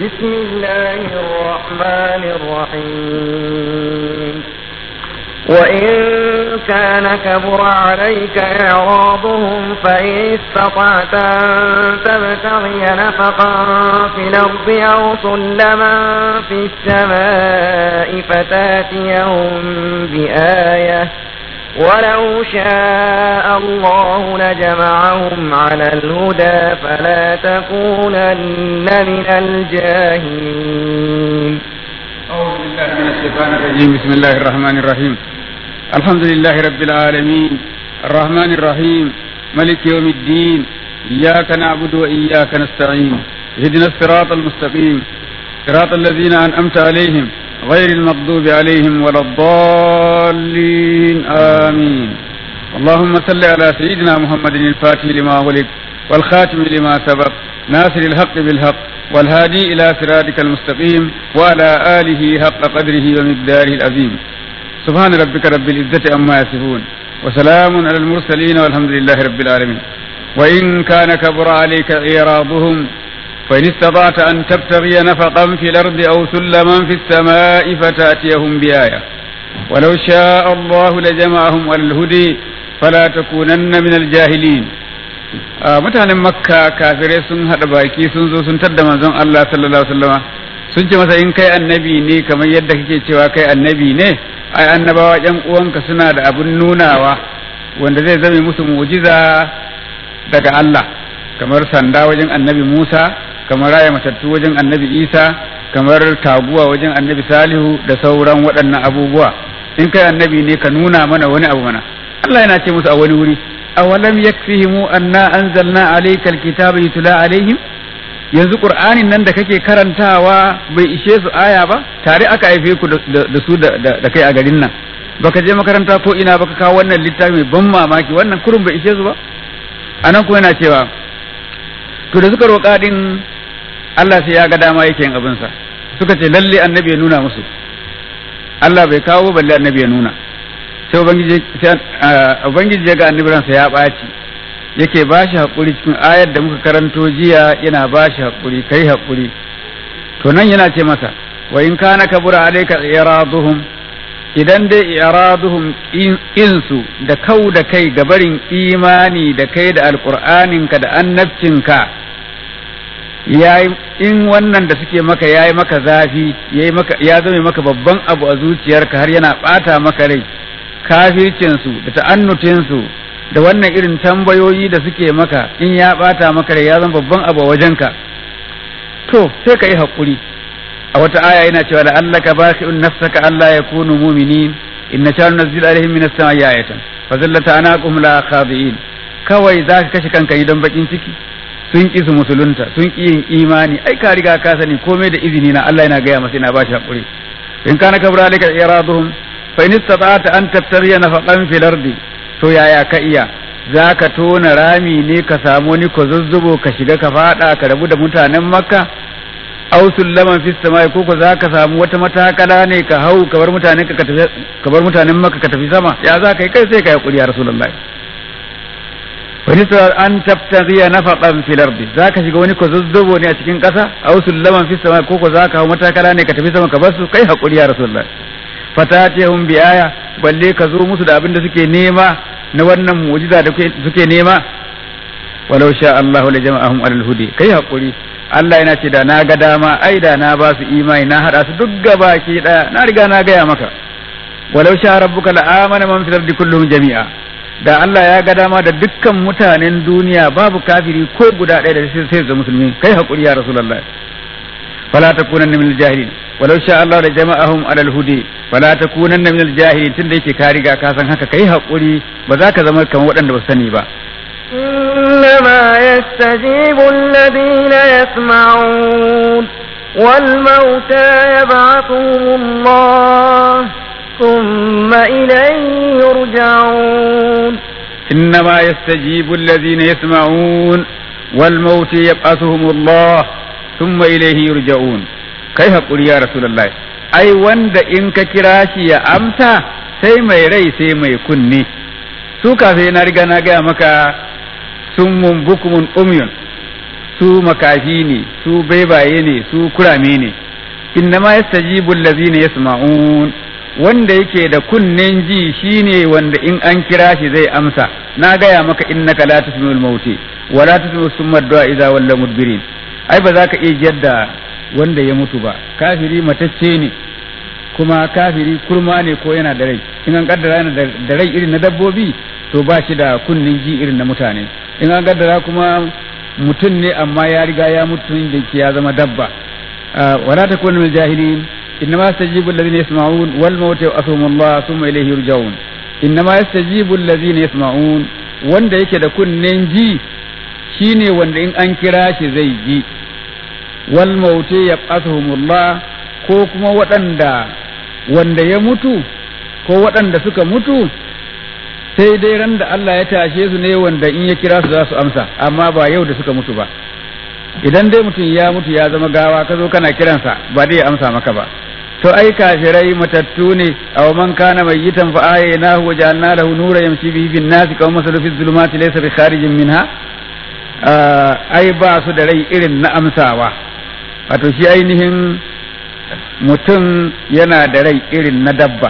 بسم الله الرحمن الرحيم وإن كان كبر عليك إعراضهم فإن استطعت أن تبتغي نفقا في الأرض أو سلما في السماء فتاتيهم بآية ولو شاء الله لجمعهم على الهدى فلا تكونن من الجاهلين أعوذ بالله من الشيطان الرجيم بسم الله الرحمن الرحيم الحمد لله رب العالمين الرحمن الرحيم ملك يوم الدين إياك نعبد وإياك نستعين اهدنا الصراط المستقيم صراط الذين أنعمت عليهم غير المغضوب عليهم ولا الضالين آمين اللهم صل على سيدنا محمد الفاتح لما ولد والخاتم لما سبق ناصر الحق بالحق والهادي إلى صراطك المستقيم وعلى آله حق قدره ومقداره العظيم سبحان ربك رب العزة عما يصفون وسلام على المرسلين والحمد لله رب العالمين وإن كان كبر عليك إعراضهم فإن استطعت أن تبتغي نفقا في الأرض أو سلما في السماء فتأتيهم بآية ولو شاء الله لجمعهم على الهدي فلا تكونن من الجاهلين mutanen makka kafirai sun haɗa baki sun zo sun tadda manzon Allah sallallahu alaihi wasallama sun ce masa in kai annabi ne kamar yadda kake cewa kai annabi ne ai annabawa yan uwanka suna da abun nunawa wanda zai zame musu mu'jiza daga Allah kamar sanda wajen annabi Musa kamar raya matattu wajen annabi Isa kamar taguwa wajen annabi Salihu da sauran waɗannan abubuwa in kai annabi ne ka nuna mana wani abu mana Allah yana ce musu a wani wuri awalam yakfihim anna anzalna alayka alkitaba yutla alaihim yanzu qur'anin nan da kake karantawa bai ishe su aya ba tare aka haife ku da su da kai a garin nan baka je makaranta ko ina baka kawo wannan littafi mai ban mamaki wannan kurun bai ishe su ba anan kuma yana cewa to da suka roƙa din Allah sai ya ga dama yake yin abinsa suka ce lalle annabi ya nuna musu Allah bai kawo balle annabi ya nuna sai ubangiji ya ga annabiransa ya ɓaci yake ba shi haƙuri cikin ayar da muka karanto jiya yana ba shi haƙuri kai haƙuri to nan yana ce masa wa in kana kabura alayka iraduhum idan dai iraduhum insu da kau da kai gabarin imani da kai da alqur'aninka da annabcinka yayi in wannan da suke maka yayi maka zafi yayi maka ya zame maka babban abu a zuciyarka har yana bata maka rai kafircinsu da ta'annutinsu da wannan irin tambayoyi da suke maka in ya bata maka rai ya zama babban abu a wajenka to sai ka yi haƙuri a wata aya yana cewa da Allah ka baki in nafsaka Allah ya kunu muminin in na shanu nazzil alaihim min as-sama'i ayatan fa zallata anaqum la khadiin kawai za ka kashe kanka idan bakin ciki sun ki su musulunta sun ki yin imani ai ka riga ka sani komai da izini na Allah yana gaya masa yana ba shi haƙuri in kana kabra alika iraduhum fa in istata'ta an tabtaghiya nafaqan fil ardi to yaya ka iya zaka tona rami ne ka samu ni ko zuzzubo ka shiga ka fada ka rabu da mutanen makka aw sullaman fis samai ko ko zaka samu wata matakala ne ka hau ka bar mutanen ka tafi ka bar mutanen makka ka tafi sama ya za ka yi kai sai ka yi kuri ya rasulullahi fa in an tabtaghiya nafaqan fil ardi zaka shiga wani ko zuzzubo ne a cikin kasa aw sullaman fis samai ko ko zaka hau matakala ne ka tafi sama ka bar su kai hakuri ya rasulullahi fatatihum bi aya balle ka zo musu da abin da suke nema na wannan mu'jiza da suke nema walau sha Allahu la jama'ahum alal hudi kai hakuri Allah yana ce da na ga dama ai da na ba su imani na hada su duk gaba ki daya na riga na gaya maka walau sha rabbuka la amana man fil ardi kulluhum jami'a da Allah ya ga dama da dukkan mutanen duniya babu kafiri ko guda ɗaya da sai sai musulmi kai hakuri ya rasulullahi fala takunanna min al-jahilin walau sha Allah da jama'ahum alal hudi wala takunanna min al-jahilin tunda yake ka riga ka san haka kai hakuri ba za ka zama kamar waɗanda ba sani ba إنما يستجيب الذين يسمعون والموتى يبعثهم الله ثم إليه يرجعون إنما يستجيب الذين يسمعون والموت يبعثهم الله ثم إليه يرجعون kai haƙuri ya Rasulullah ai wanda in ka kira shi ya amsa sai mai rai sai mai kunne su kafin na riga na gaya maka sun mun bukumun umyun su makafi ne su baibaye ne su kurame ne innama yastajibu allazina yasma'un wanda yake da kunnen ji shine wanda in an kira shi zai amsa na gaya maka innaka la tusmi'ul mauti wa la tusmi'u summa du'a idza walla mudbirin ai ba za ka iya jadda wanda ya mutu ba kafiri matacce ne kuma kafiri kurma ne ko yana da rai in an kaddara yana da rai irin na dabbobi to ba shi da kunnen ji irin na mutane in an kaddara kuma mutum ne amma ya riga ya mutu da ya zama dabba wala takunu min jahilin إنما يستجيب الذين يسمعون والموت يؤثهم الله ثم إليه يرجعون إنما يستجيب الذين يسمعون wanda yake da kunnen ji shine wanda in an kira shi zai ji wal mauti yab'athuhumullah ko kuma waɗanda wanda ya mutu ko waɗanda suka mutu sai dai ran da Allah ya tashe su ne wanda in ya kira su za su amsa amma ba yau da suka mutu ba idan dai mutum ya mutu ya zama gawa ka zo kana kiransa ba dai ya amsa maka ba to ai kafirai matattu ne aw man kana mayyitan fa ahyaynahu wa ja'alna lahu nuran yamshi bihi bin nasi kaw masalu fi dhulumati laysa bi kharijin minha ai ba su da rai irin na amsawa wato shi ainihin mutum yana da rai irin na dabba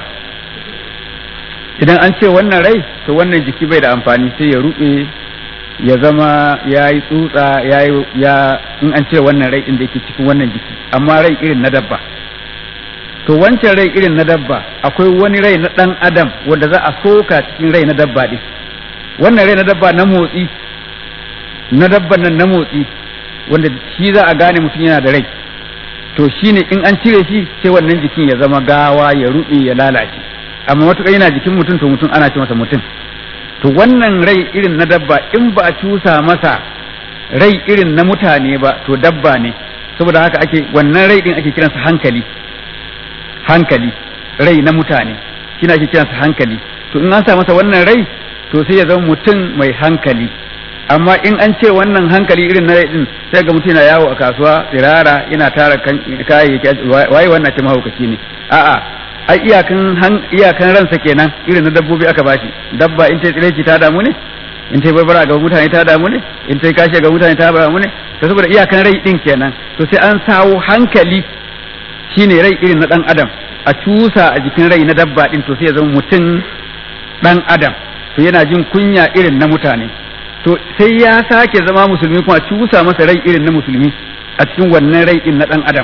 idan an ce wannan rai to wannan jiki bai da amfani sai ya rube ya zama ya yi tsutsa ya ya in an ce wannan rai din da yake cikin wannan jiki amma rai irin na dabba to wancan rai irin na dabba akwai wani rai na ɗan adam wanda za a soka cikin rai na dabba ɗin wannan rai na dabba na motsi na dabban nan na motsi wanda shi za a gane mutum yana da rai to shine in an cire shi sai wannan jikin ya zama gawa ya ruɓe ya lalace amma matuƙar yana jikin mutum to mutum ana ce masa mutum to wannan rai irin na dabba in ba a cusa masa rai irin na mutane ba to dabba ne saboda haka ake wannan rai din ake kiransa hankali hankali rai na mutane shine ake kiransa hankali to in an sa masa wannan rai to sai ya zama mutum mai hankali amma in an ce wannan hankali irin na rai din sai ga mutum yana yawo a kasuwa tsirara yana tara kayayyaki waye wannan ce mahaukaci ne a'a ai iyakan iyakan ransa kenan irin na dabbobi aka bashi dabba in ta tsireci ta damu ne in ta barbara ga mutane ta damu ne in ta kashe ga mutane ta damu ne to saboda iyakan rai din kenan to sai an sawo hankali shine rai irin na dan adam a cusa a jikin rai na dabba din to sai ya zama mutum dan adam to yana jin kunya irin na mutane to sai ya sake zama musulmi kuma cusa masa rai irin na musulmi a cikin wannan rai din na dan adam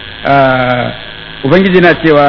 ubangiji na cewa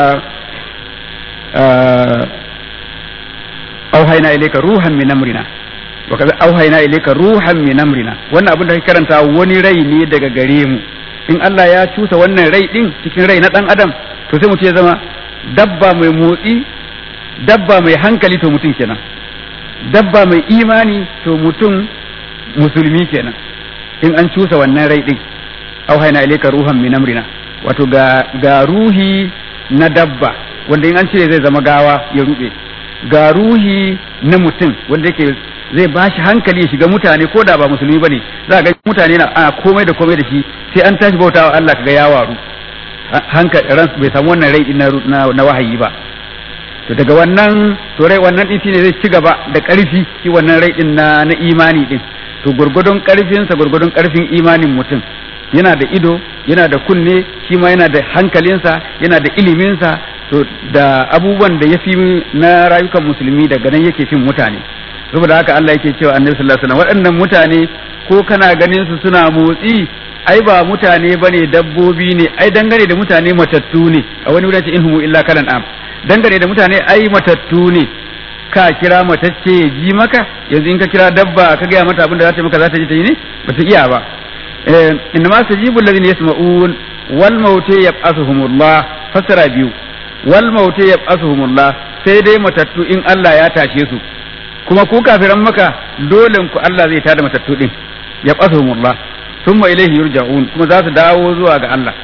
auhaina ilayka ruhan min amrina wa kaza auhaina ilayka ruhan min amrina wannan abin da kake karanta wani rai ne daga gare mu in Allah ya cusa wannan rai din cikin rai na dan adam to sai mutum ya zama dabba mai motsi dabba mai hankali to mutum kenan dabba mai imani to mutum musulmi kenan in an cusa wannan rai din auhaina ilayka ruhan min amrina wato ga ga ruhi na dabba wanda in an cire zai zama gawa ya rube ga ruhi na mutum wanda yake zai ba shi hankali ya shiga mutane ko da ba musulmi bane za ga mutane na a komai da komai da shi sai an tashi bautawa Allah kaga ya waru hankali ran bai samu wannan rai na, na, wahayi ba to daga wannan to rai wannan din shine zai ci gaba da karfi shi wannan rai din na, na imani din to gurgudun karfinsa gurgudun karfin imanin mutum yana da ido yana da kunne shi ma yana da hankalinsa yana da iliminsa to da abubuwan da ya fi na rayukan musulmi daga nan yake fin mutane saboda haka Allah yake cewa annabi sallallahu alaihi wasallam waɗannan mutane ko kana ganin su suna motsi ai ba mutane bane dabbobi ne ai dangane da mutane matattu ne a wani wurin ce inhumu illa kalan am dangane da mutane ai matattu ne ka kira matacce ya ji maka yanzu in ka kira dabba ka gaya mata abin da za ta yi maka za ta ji ta yi ne ba ta iya ba innama sajibu alladhina yasma'un wal mautu yab'athuhumullah fasara biyu wal mautu yab'athuhumullah sai dai matattu in Allah ya tashe su kuma ku kafiran maka dole ku Allah zai tada matattu din yab'athuhumullah thumma ilayhi yurja'un kuma za su dawo zuwa ga Allah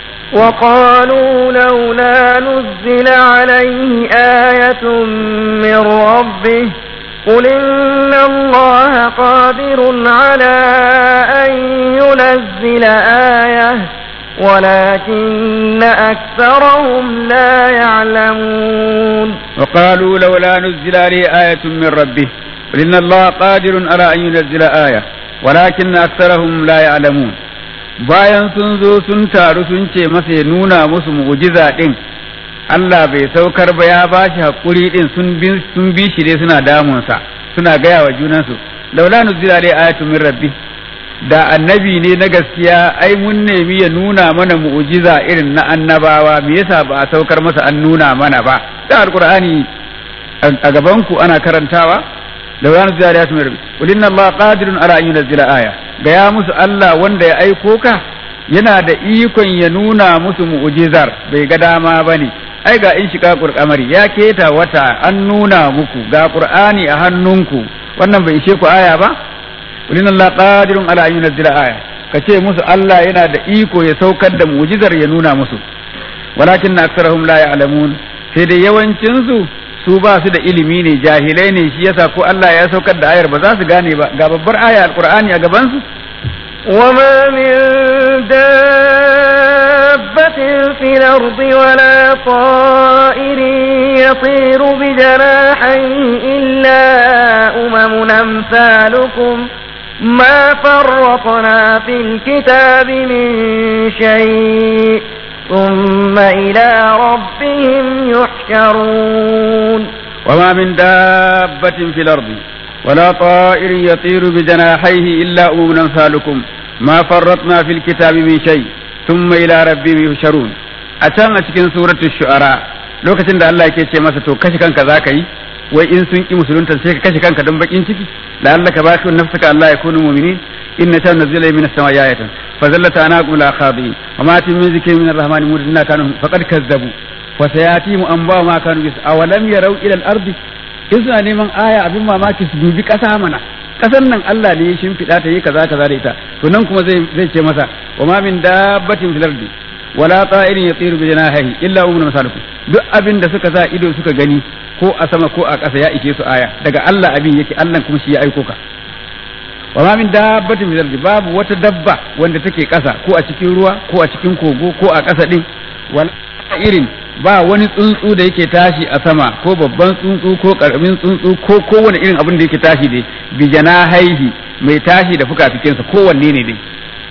وقالوا لولا نزل عليه آية من ربه قل إن الله قادر على أن ينزل آية ولكن أكثرهم لا يعلمون وقالوا لولا نزل عليه آية من ربه قل إن الله قادر على أن ينزل آية walakin aktharahum la ya'lamun bayan sun zo sun taru sun ce masa ya nuna musu mu'jiza din Allah bai saukar ba ya bashi hakuri din sun bi sun bi shi dai suna damunsa suna gaya wa junansu laula nuzila dai ayatu min rabbi da annabi ne na gaskiya ai mun nemi ya nuna mana mu'jiza irin na annabawa me yasa ba a saukar masa an nuna mana ba da alqur'ani a gaban ku ana karantawa laula nuzila ayatu min rabbi qul inna allaha qadirun ala an yunzila aya gaya musu Allah wanda ya aiko ka yana da ikon ya nuna musu mu'jizar bai ga dama bane ai ga in shiga qur'amari ya keta wata an nuna muku ga qur'ani a hannunku wannan bai ishe ku aya ba ulin Allah qadirun ala an yunzila aya kace musu Allah yana da iko ya saukar da mu'jizar ya nuna musu walakin aksarahum la ya'lamun sai dai yawancin su su ba su da ilimi ne jahilai ne shi yasa ko Allah ya saukar da ayar ba za su gane ba ga babbar aya alqur'ani a gaban su وما من دابة في الأرض ولا طائر يطير بجناحيه إلا أمم أمثالكم ما فرطنا في الكتاب من شيء ثم إلى ربهم يحشرون وما من دابة في الأرض ولا طائر يطير بجناحيه إلا أمم أمثالكم ما فرطنا في الكتاب من شيء ثم إلى ربهم يحشرون أتان أتكن سورة الشعراء lokacin da Allah yake ce masa to kashe kanka za ka yi wai in sun ki musulunta sai ka kashe kanka don bakin ciki la'allaka baki nafsaka Allah ya kunu mu'minin inna sha nazila min as-sama'i ayatan fa zallata anaqum la khadin wa ma tin min zikri min ar-rahmani mudinna kanu faqad kazzabu wa sayati mu an ba ma kanu bis awalam yarau ila al-ardi in suna neman aya abin mamaki su dubi kasa mana kasan nan Allah ne ya shimfiɗa ta yi kaza kaza da ita to nan kuma zai zai ce masa wa ma min dabbatin fil ardi wala ta'irin yatiru bi janahihi illa ummun masalukum duk abin da suka sa ido suka gani ko a sama ko a ƙasa ya ike su aya daga Allah abin yake Allah kuma shi ya aiko ka wa ma min dabbatin fil ardi babu wata dabba wanda take ƙasa ko a cikin ruwa ko a cikin kogo ko a ƙasa din wala irin ba wani tsuntsu da yake tashi a sama ko babban tsuntsu ko karamin tsuntsu ko kowane irin abin da yake tashi dai bijana haihi mai tashi da fukafikinsa kowanne ne dai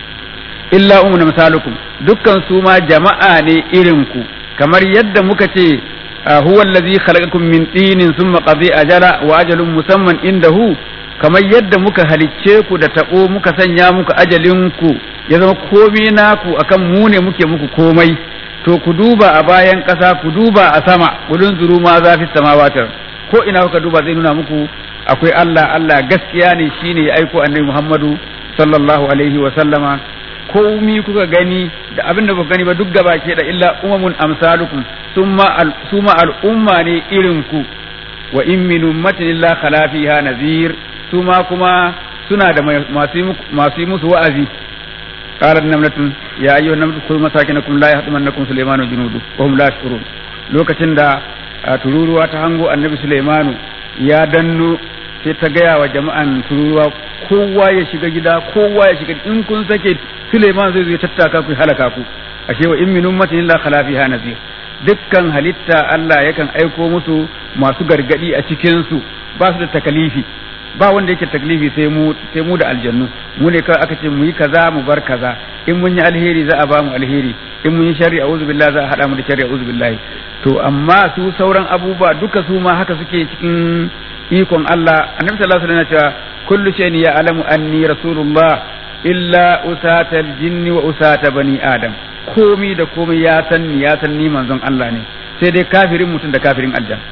illa umma misalukum dukkan su ma jama'a ne irin ku kamar yadda muka ce huwa allazi khalaqakum min tinin thumma qadi ajala wa ajalun musamman indahu kamar yadda muka halicce ku da tabo muka sanya muku ajalin ku ya zama komai naku akan mu ne muke muku komai to ku duba a bayan ƙasa ku duba a sama kudin zuru ma za fi samawatar ko ina kuka duba zai nuna muku akwai Allah Allah gaskiya ne shine ya aiko annabi Muhammadu sallallahu alaihi wa sallama komi kuka gani da abin da kuka gani ba duk gaba ke da illa umamun amsalukum summa al suma al'umma ne irin ku wa in min ummatin illa khala fiha nazir suma kuma suna da masu masu musu wa'azi قالت نملة يا أيها النملة ادخلوا مساكنكم لا يحطمنكم سليمان وجنوده وهم لا يشعرون lokacin da tururuwa ta hango annabi Sulaimanu ya danno sai ta gaya wa jama'an tururuwa kowa ya shiga gida kowa ya shiga in kun sake Sulaiman zai zo ya tattaka ku halaka ku ashe wa in min ummatin illa khala fiha nazir dukkan halitta Allah yakan aiko musu masu gargadi a cikin su ba su da takalifi ba wanda yake taklifi sai mu sai mu da aljannu mu ne kawai aka ce mu yi kaza mu bar kaza in mun yi alheri za a ba mu alheri in mun yi sharri a'udhu billahi za a hada mu da sharri a'udhu billahi to amma su sauran abubuwa duka su ma haka suke cikin ikon Allah annabi sallallahu alaihi wasallam ya cewa kullu shay'in ya'lamu anni rasulullah illa usata aljinni wa usata bani adam komi da komai ya san ni ya san ni manzon Allah ne sai dai kafirin mutum da kafirin aljanna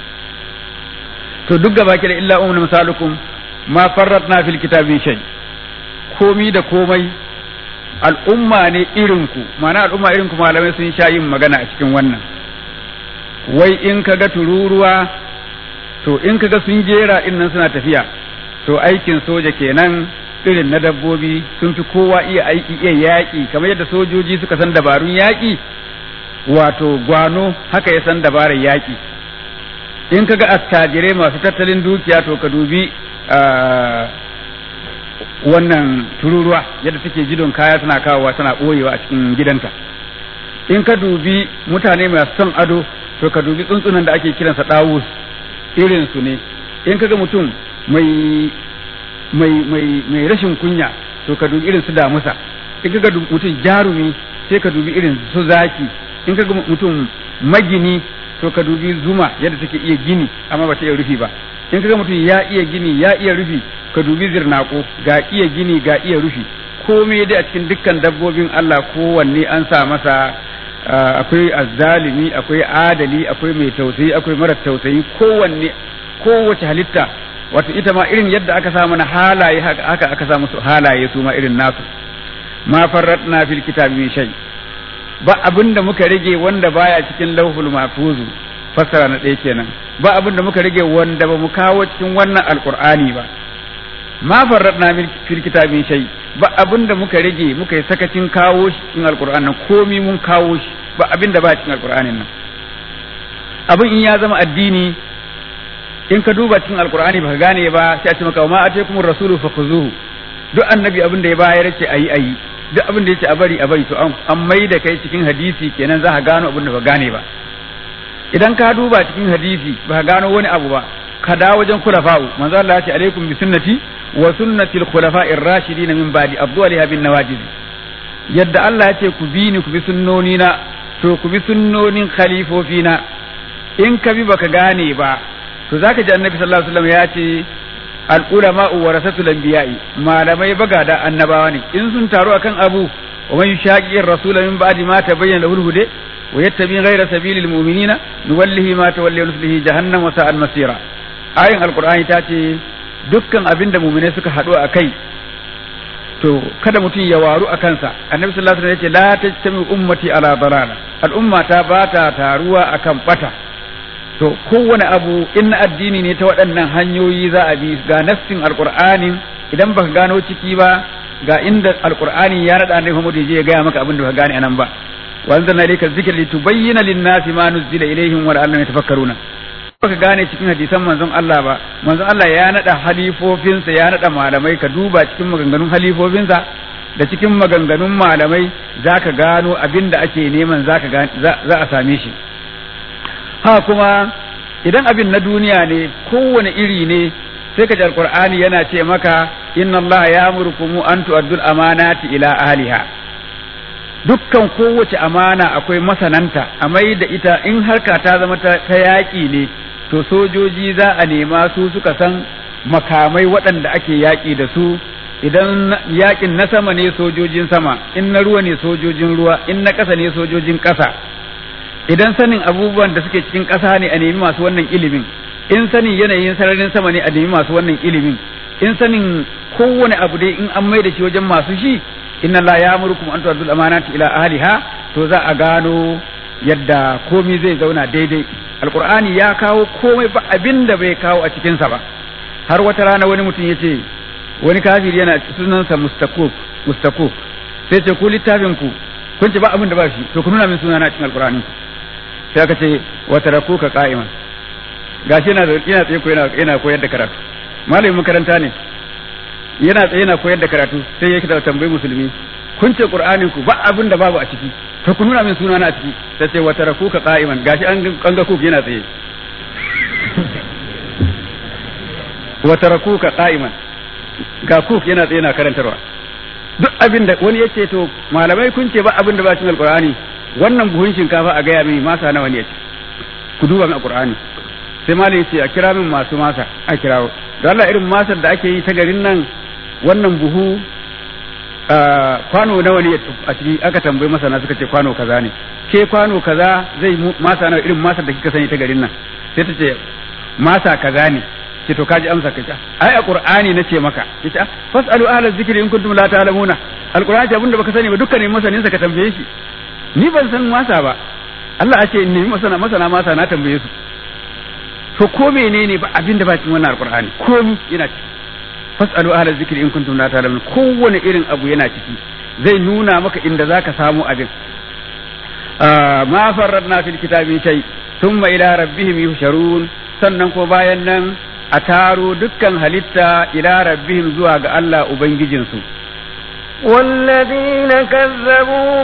to duk gaba da illa umma misalukum ma farratna fil kitabi shay komi da komai al'umma ne irinku ma'ana al'umma irinku malamai sun sha yin magana a cikin wannan wai in kaga tururuwa to in kaga sun jera nan suna tafiya to aikin soja kenan irin na dabbobi sun fi kowa iya aiki iya yaƙi kamar yadda sojoji suka san dabarun yaƙi wato gwano haka ya san dabarar yaƙi in kaga attajirai masu tattalin dukiya to ka dubi wannan tururuwa yadda take jidon kaya tana kawowa tana ɓoyewa a cikin gidanta in ka dubi mutane masu son ado to ka dubi tsuntsunan da ake kiransa ɗawus irin su ne in kaga mutum mai mai mai mai rashin kunya to ka dubi irin su damusa in ka ga mutum jarumi sai ka dubi irin su zaki in ka ga mutum magini to ka dubi zuma yadda take iya gini amma ba ta iya rufi ba in ka ga mutum ya iya gini ya iya rufi ka dubi zirnako ga iya gini ga iya rufi komai dai a cikin dukkan dabbobin Allah kowanne an sa masa akwai azzalimi akwai adali akwai mai tausayi akwai mara tausayi kowanne kowace halitta wato ita ma irin yadda aka sa mana halaye haka aka sa musu halaye su ma irin nasu ma farratna fil kitabi min shay ba abinda muka rage wanda baya cikin lauhul mahfuzu fassara na ɗaya kenan ba abinda muka rage wanda ba mu kawo cikin wannan alqur'ani ba ma farratna fil kitabi min shay ba abinda muka rage muka yi sakacin kawo shi cikin alqur'ani nan komi mun kawo shi ba abinda ba cikin alqur'anin nan abin in ya zama addini in ka duba cikin alqur'ani baka gane ba sai a ce maka ma ataykumur rasulu fakhuzuhu duk annabi abin da ya bayar ce ayi ayi duk abin da yace a bari a bari to an mai da kai cikin hadisi kenan za ka gano abin da ba gane ba idan ka duba cikin hadisi ba ka gano wani abu ba ka dawo wajen khulafa'u manzo Allah ya ce alaikum bi sunnati wa sunnati al-khulafa'ir rashidin min ba'di abdu'aliha bin nawajiz yadda Allah ya ce ku bi ni ku bi sunnoni na to ku bi sunnonin khalifofina in ka bi baka gane ba to zaka ji annabi sallallahu alaihi wasallam ya ce al-ulama warasatul anbiya'i malamai bagada annabawa ne in sun taru akan abu wa man yushaqiqir rasul min ba'di ma tabayyana lahu al-huda wa yattabi ghayra sabilil mu'minina nuwallihi ma tawalla nuslihi jahannam wa sa'al masira ayin alqur'ani ta ce dukkan abin da mu'mine suka haɗu a kai to kada mutum ya waru a kansa annabi sallallahu alaihi wasallam ya ce la tajtami ummati ala dalala al'umma ta ba ta taruwa akan bata to kowane abu in addini ne ta waɗannan hanyoyi za a bi ga nassin alqur'anin idan baka gano ciki ba ga inda alqur'ani ya nada annabi Muhammad ya gaya maka abin da baka gane anan ba wa anzalna ilayka dhikra litubayyana lin-nasi ma nuzila ilayhim wa la'allahum yatafakkaruna baka gane cikin hadisan manzon Allah ba manzon Allah ya nada halifofinsa ya nada malamai ka duba cikin maganganun halifofinsa da cikin maganganun malamai zaka gano abin da ake neman zaka za a same shi ha kuma idan abin na duniya ne kowane iri ne sai ka ji alqur'ani yana ce maka inna Allah ya'murukum an tu'addul amanati ila ahliha dukkan kowace amana akwai masananta a mai da ita in harka ta zama ta yaƙi ne to sojoji za a nema su suka san makamai waɗanda ake yaƙi da su idan yaƙin na sama ne sojojin sama in na ruwa ne sojojin ruwa in na ƙasa ne sojojin ƙasa idan sanin abubuwan da suke cikin ƙasa ne a nemi masu wannan ilimin in sanin yanayin sararin sama ne a nemi masu wannan ilimin in sanin kowane abu dai in an mai da shi wajen masu shi inna la ya'murukum an tu'addul amanati ila ahliha to za a gano yadda komai zai zauna daidai alqur'ani ya kawo komai ba abin da bai kawo a cikin sa ba har wata rana wani mutum ya ce wani kafiri yana sunansa mustakuk mustakuk sai ce ku littafin ku kun ce ba abin da ba shi to ku nuna min sunana cikin alqur'ani sai aka ce wa tarakuka qa'iman gashi yana yana tsaye ko yana yana koyar da karatu malamin makaranta ne yana tsaye yana koyar da karatu sai yake da tambayi musulmi kun ce qur'anin ku ba abin da babu a ciki to ku nuna min sunana a ciki sai ce wa tarakuka qa'iman gashi an an ga kuk yana tsaye wa tarakuka qa'iman ga kuk yana tsaye yana karantarwa duk abin da wani yace to malamai kun ce ba abin da ba cikin alqur'ani wannan buhun shinkafa a gaya mini masa nawa ne yace ku duba min alqur'ani sai malai yace a kira min masu masa a kirawo da Allah irin masar da ake yi ta garin nan wannan buhu kwano nawa ne a ciki aka tambayi masana suka ce kwano kaza ne ke kwano kaza zai masa nawa irin masar da kika sani ta garin nan sai ta ce masa kaza ne ce to kaji amsa kace ai a qur'ani nace maka yace fasalu ahla zikri in kuntum la ta'lamuna alqur'ani abinda baka sani ba dukkanin masanin sa ka tambaye shi ni ban san masa ba Allah ya ce in nemi masana masana masa na tambaye su to ko menene ba abinda ba cikin wannan alqur'ani komi yana ciki fasalu ahla zikri in kuntum la ta'lamun kowane irin abu yana ciki zai nuna maka inda zaka samu abin ma farradna fil kitabi shay thumma ila rabbihim yuhsharun sannan ko bayan nan a taro dukkan halitta ila rabbihim zuwa ga Allah ubangijinsu والذين كذبوا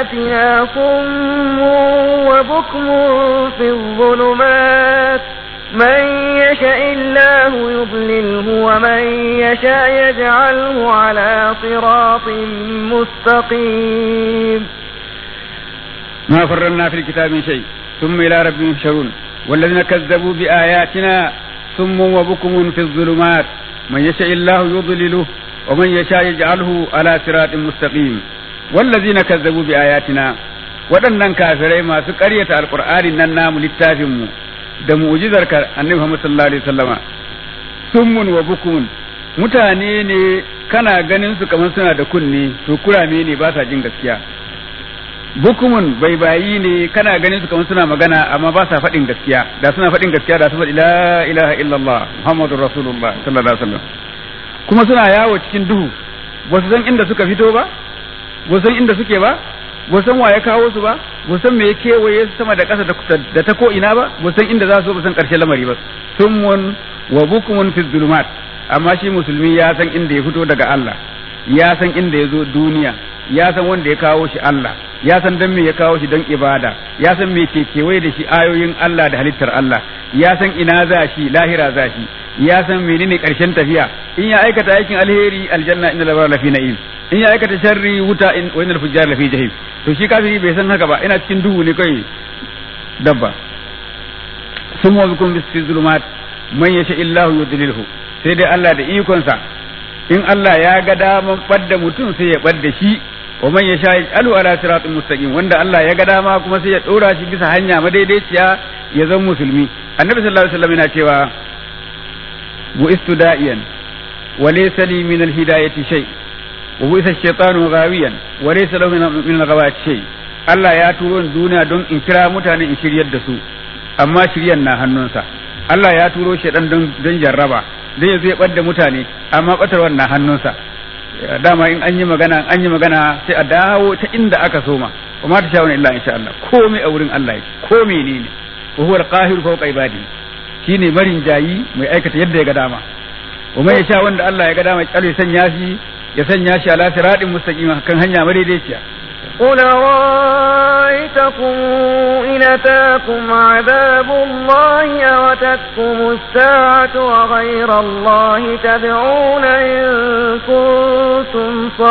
بآياتنا صم وبكم في الظلمات من يشاء الله يضلله ومن يشاء يجعله على صراط مستقيم ما فرنا في الكتاب من شيء ثم إلى ربهم يحشرون والذين كذبوا بآياتنا ثم وبكم في الظلمات من يشاء الله يضلله ومن يشاء يجعله على صراط مستقيم والذين كذبوا بآياتنا waɗannan kafirai masu ƙaryata alƙur'ani nan namu littafinmu da mu'jizar annabi Muhammad sallallahu alaihi wasallama summun wa bukumun mutane ne kana ganin su kamar suna da kunne to kurame ne ba sa jin gaskiya bukumun bai bayi ne kana ganin su kamar suna magana amma ba sa faɗin gaskiya da suna faɗin gaskiya da su faɗi la ilaha illallah muhammadur rasulullah sallallahu alaihi wasallam kuma suna yawo cikin duhu ba su san inda suka fito ba ba san inda suke ba ba san wa ya kawo su ba ba san me ya kewaye su sama da ƙasa da ta ko ina ba ba san inda za su ba san ƙarshen lamari ba summun wa bukumun fi zulumat amma shi musulmi ya san inda ya fito daga Allah ya san inda ya zo duniya ya san wanda ya kawo shi Allah ya san dan me ya kawo shi don ibada ya san me ke kewaye da shi ayoyin Allah da halittar Allah ya san ina za shi lahira za shi ya san menene karshen tafiya in ya aikata aikin alheri aljanna inna labara lafi na'im in ya aikata sharri wuta in wa innal fujjar lafi jahim to shi kafiri bai san haka ba ina cikin duhu ne kai dabba summa bikum bis zulumat man yasha illahu yudlilhu sai dai Allah da ikonsa in Allah ya ga daman ɓadda mutum sai ya ɓadda shi wa man ya sha alu ala siratin mustaqim wanda Allah ya ga dama kuma sai ya ɗora shi bisa hanya madaidaiciya ya zama musulmi annabi sallallahu alaihi wasallam yana cewa bu'istu da'iyan wa laysa li min al-hidayati shay wa bu'isa ash-shaytanu ghawiyan wa laysa lahu min al-ghawati shay Allah ya turo ni duniya don in kira mutane in shiryar da su amma shiryan na hannunsa Allah ya turo shaidan don don jarraba don ya zai ɓadda mutane amma ɓatarwar na hannunsa dama in an yi magana an yi magana sai a dawo ta inda aka soma wa ma ta sha wani illa insha Allah komai a wurin Allah yake ko menene wa huwa al-qahir fawqa ibadi shine marin jayi mai aikata yadda ya ga dama wa mai sha wanda Allah ya ga dama ya sanya shi ya sanya shi ala siratin mustaqim kan hanya madaidaiciya قل رأيتكم إن أتاكم عذاب الله أوتتكم الساعة وغير الله تدعون إن كنتم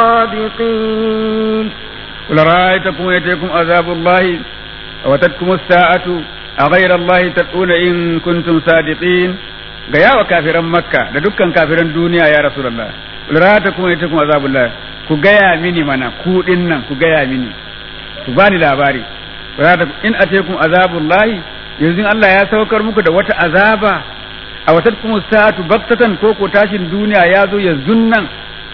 صادقين قل رأيتكم إن أتاكم عذاب الله أوتتكم الساعة أغير الله تدعون إن كنتم صادقين gaya wa kafiran makka da dukkan kafiran duniya ya rasulullah rata kuma ita kuma azabullah ku gaya mini mana ku din nan ku gaya mini ku bani labari rata in atekum azabullahi yanzu Allah ya saukar muku da wata azaba a wata kuma sa'atu baktatan ko ko tashin duniya ya zo yanzu nan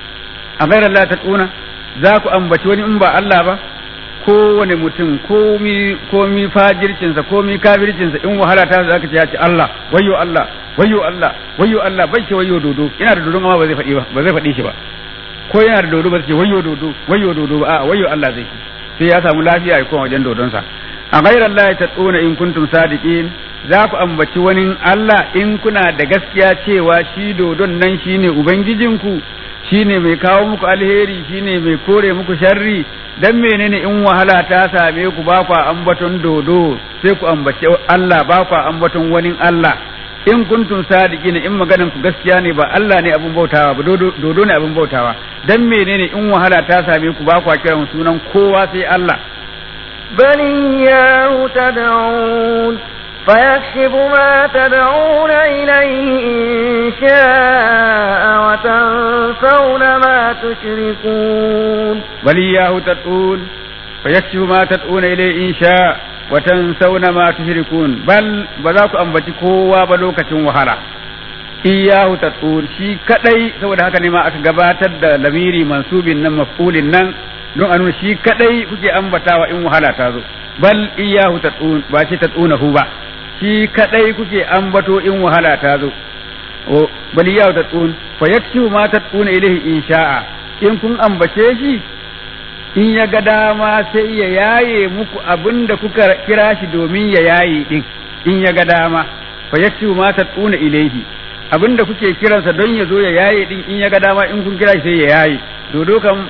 a gairar Allah ta tsuna za ku ambaci wani in ba Allah ba kowane mutum komi komi fajircinsa komi kafircinsa in wahala ta za ka ce ya ce Allah wayyo Allah wayyo Allah wayyo Allah bai ce wayyo dodo ina da dodon amma ba zai faɗi ba ba zai faɗi shi ba ko yana da dodo ba zai ce wayyo dodo wayyo dodo ba a wayyo Allah zai sai ya samu lafiya ya koma wajen dodonsa a ghairar Allah ta tsona in kuntum sadiqin za ku ambaci wani Allah in kuna da gaskiya cewa shi dodon nan shine ubangijinku shine mai kawo muku alheri shine mai kore muku sharri dan menene in wahala ta same ku ba ku ambaton dodo sai ku ambaci Allah ba ku ambaton wani Allah in kuntum sadiqin in maganan ku gaskiya ne ba Allah ne abun bautawa ba dodo ne abun bautawa dan menene in wahala ta same ku ba ku kiran sunan kowa sai Allah بل إياه تدعون فيكشف ما تدعون إليه إن شاء وتنسون ما تشركون بل إياه تدعون فيكشف ما تدعون إليه إن شاء وتنسون ما تشركون بل بذاك أنبتي كوا بلوكة وهلا iyahu tattur shi kadai saboda haka ne ma aka gabatar da lamiri mansubin nan maf'ulin nan don a nuna shi kadai kuke ambatawa in wahala ta zo bal iyahu tatun ba shi tatunahu ba shi kadai kuke ambato in wahala ta zo bal iyahu tatun fa yakshu ma tatuna ilaihi in sha'a in kun ambace shi in ya ga dama sai ya yaye muku abinda kuka kira shi domin ya yaye din in ya ga dama fa yakshu ma tatuna ilaihi abinda kuke kiransa don ya zo ya yaye din in ya ga dama in kun kira shi sai ya yaye dodo kam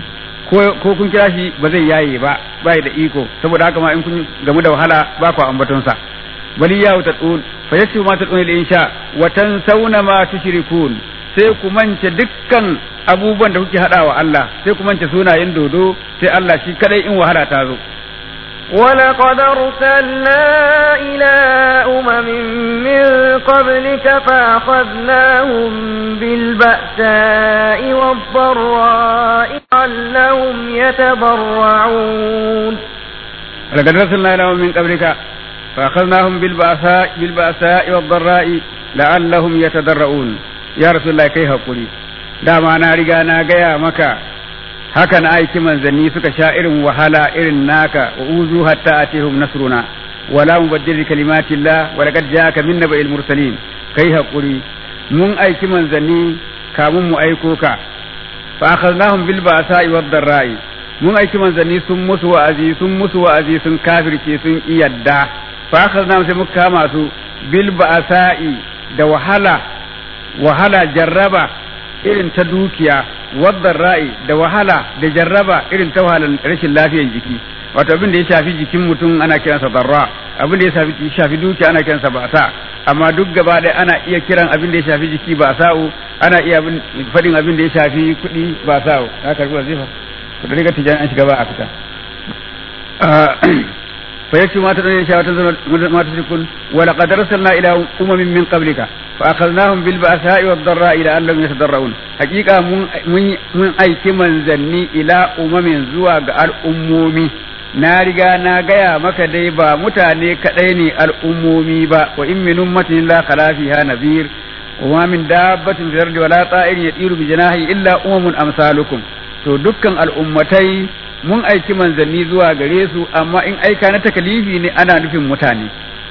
ko kun kira shi ba zai yaye ba ba da iko saboda haka ma in kun gamu da wahala ba ku ambatonsa bal iyyahu tad'un fa yakshifu ma tad'un lil insha wa tansawna ma tushrikun sai ku mance dukkan abubuwan da kuke hadawa Allah sai ku mance sunayen dodo sai Allah shi kadai in wahala ta zo ولقد أرسلنا إلى أمم من قبلك فأخذناهم بالبأساء والضراء لعلهم يتضرعون لقد أرسلنا إلى أمم من قبلك فأخذناهم بالبأساء بالبأساء والضراء لعلهم يتضرعون يا رسول الله كيف قولي dama na riga na gaya maka haka na aiki manzanni suka sha irin wahala irin naka wa uzu hatta atihum nasruna wala mubaddil kalimatillah wa laqad ja'aka min naba'il mursalin kai hakuri mun aiki manzanni kamun mu aiko ka fa akhadnahum bil ba'sa'i wad darra'i mun aiki manzanni sun musu wa'azi sun musu wa'azi sun kafirce sun iyadda fa akhadnahum sai muka kama su bil ba'sa'i da wahala wahala jarraba irin ta dukiya wadda ra'i da wahala da jarraba irin ta wahalar rashin lafiyar jiki wato abin da ya shafi jikin mutum ana kiransa darra abin da ya shafi shafi dukiya ana kiransa ba'sa amma duk gaba ɗaya ana iya kiran abin da ya shafi jiki ba'sa'u ana iya faɗin abin da ya shafi kuɗi ba'sa'u ka karbi wazifa ku da riga tijan an shiga ba a fita فيكفي ما تدعون شاء ما تشركون ولقد أرسلنا إلى أمم من قبلك فأخذناهم بالبأساء والضراء لعلهم يتضرعون حقيقة من من أي كمن زني إلى أمم زواج الأمومي na riga na gaya maka dai ba mutane kaɗai ne al'ummomi ba wa in min ummatin la khala fiha nadhir wa ma min dabbatin fil ardi wala ta'irin yatiru bi janahi illa umamun amsalukum to dukkan al'ummatai mun aiki manzanni zuwa gare su amma in aika na takalifi ne ana nufin mutane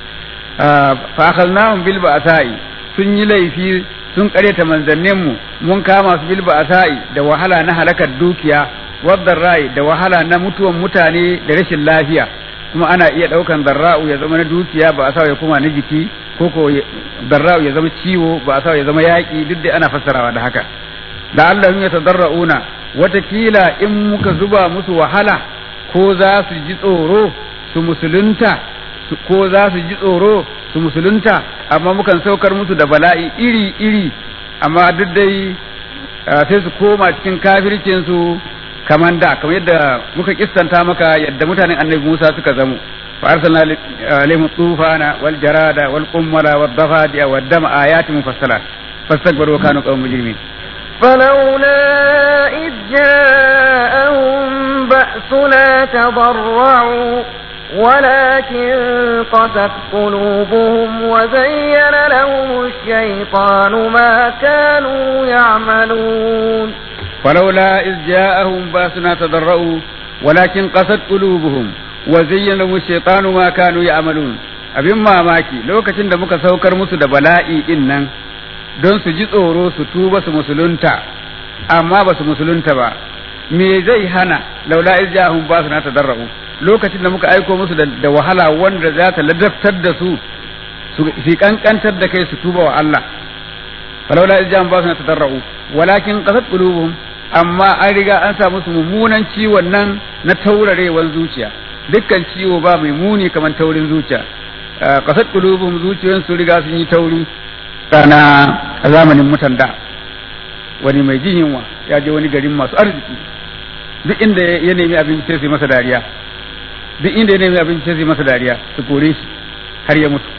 fa akhadnahum bil ba'sa'i sun yi laifi sun kareta manzannin mu mun kama su bil ba'sa'i da wahala na halakar dukiya wadda rai da wahala na mutuwan mutane da rashin lafiya kuma ana iya daukan darra'u ya zama na dukiya ba a sa ya kuma na jiki ko ko darra'u ya zama ciwo ba a sa ya zama yaki duk da ana fassarawa da haka da Allah ya tadarra'una watakila in muka zuba musu wahala ko za su ji tsoro su musulunta ko za su ji tsoro su musulunta amma mukan saukar musu da bala'i iri-iri amma duk dai sai su koma cikin kafircinsu kamar da kamar yadda muka kistanta maka yadda mutanen annabi Musa suka zamo fa arsalna alaihim tufana wal jarada wal qummala wad dafadiya wad dama ayatin mufassalat fastakbaru wa kanu qawmun mujrimin فلولا إذ جاءهم بأسنا تضرعوا ولكن قست قلوبهم وزين لهم الشيطان ما كانوا يعملون فلولا إذ جاءهم بأسنا تضرعوا ولكن قست قلوبهم وزين لهم الشيطان ما كانوا يعملون abin mamaki lokacin da muka saukar musu da bala'i din nan don su ji tsoro su tuba su musulunta amma ba su musulunta ba me zai hana laula izjahum ba su na tadarra'u lokacin da muka aiko musu da wahala wanda za ta ladabtar da su su kankantar da kai su tuba wa Allah falaula izjahum ba su na tadarra'u walakin qasat qulubuhum amma an riga an sa musu mummunan ciwon nan na taurarewan zuciya dukkan ciwo ba mai muni kamar taurin zuciya qasat qulubuhum zuciyoyin su riga sun yi tauri sana a zamanin mutan da wani mai jin yunwa ya je wani garin masu arziki duk inda ya nemi abinci sai su masa dariya duk inda ya nemi abinci sai su masa dariya su kore shi har ya mutu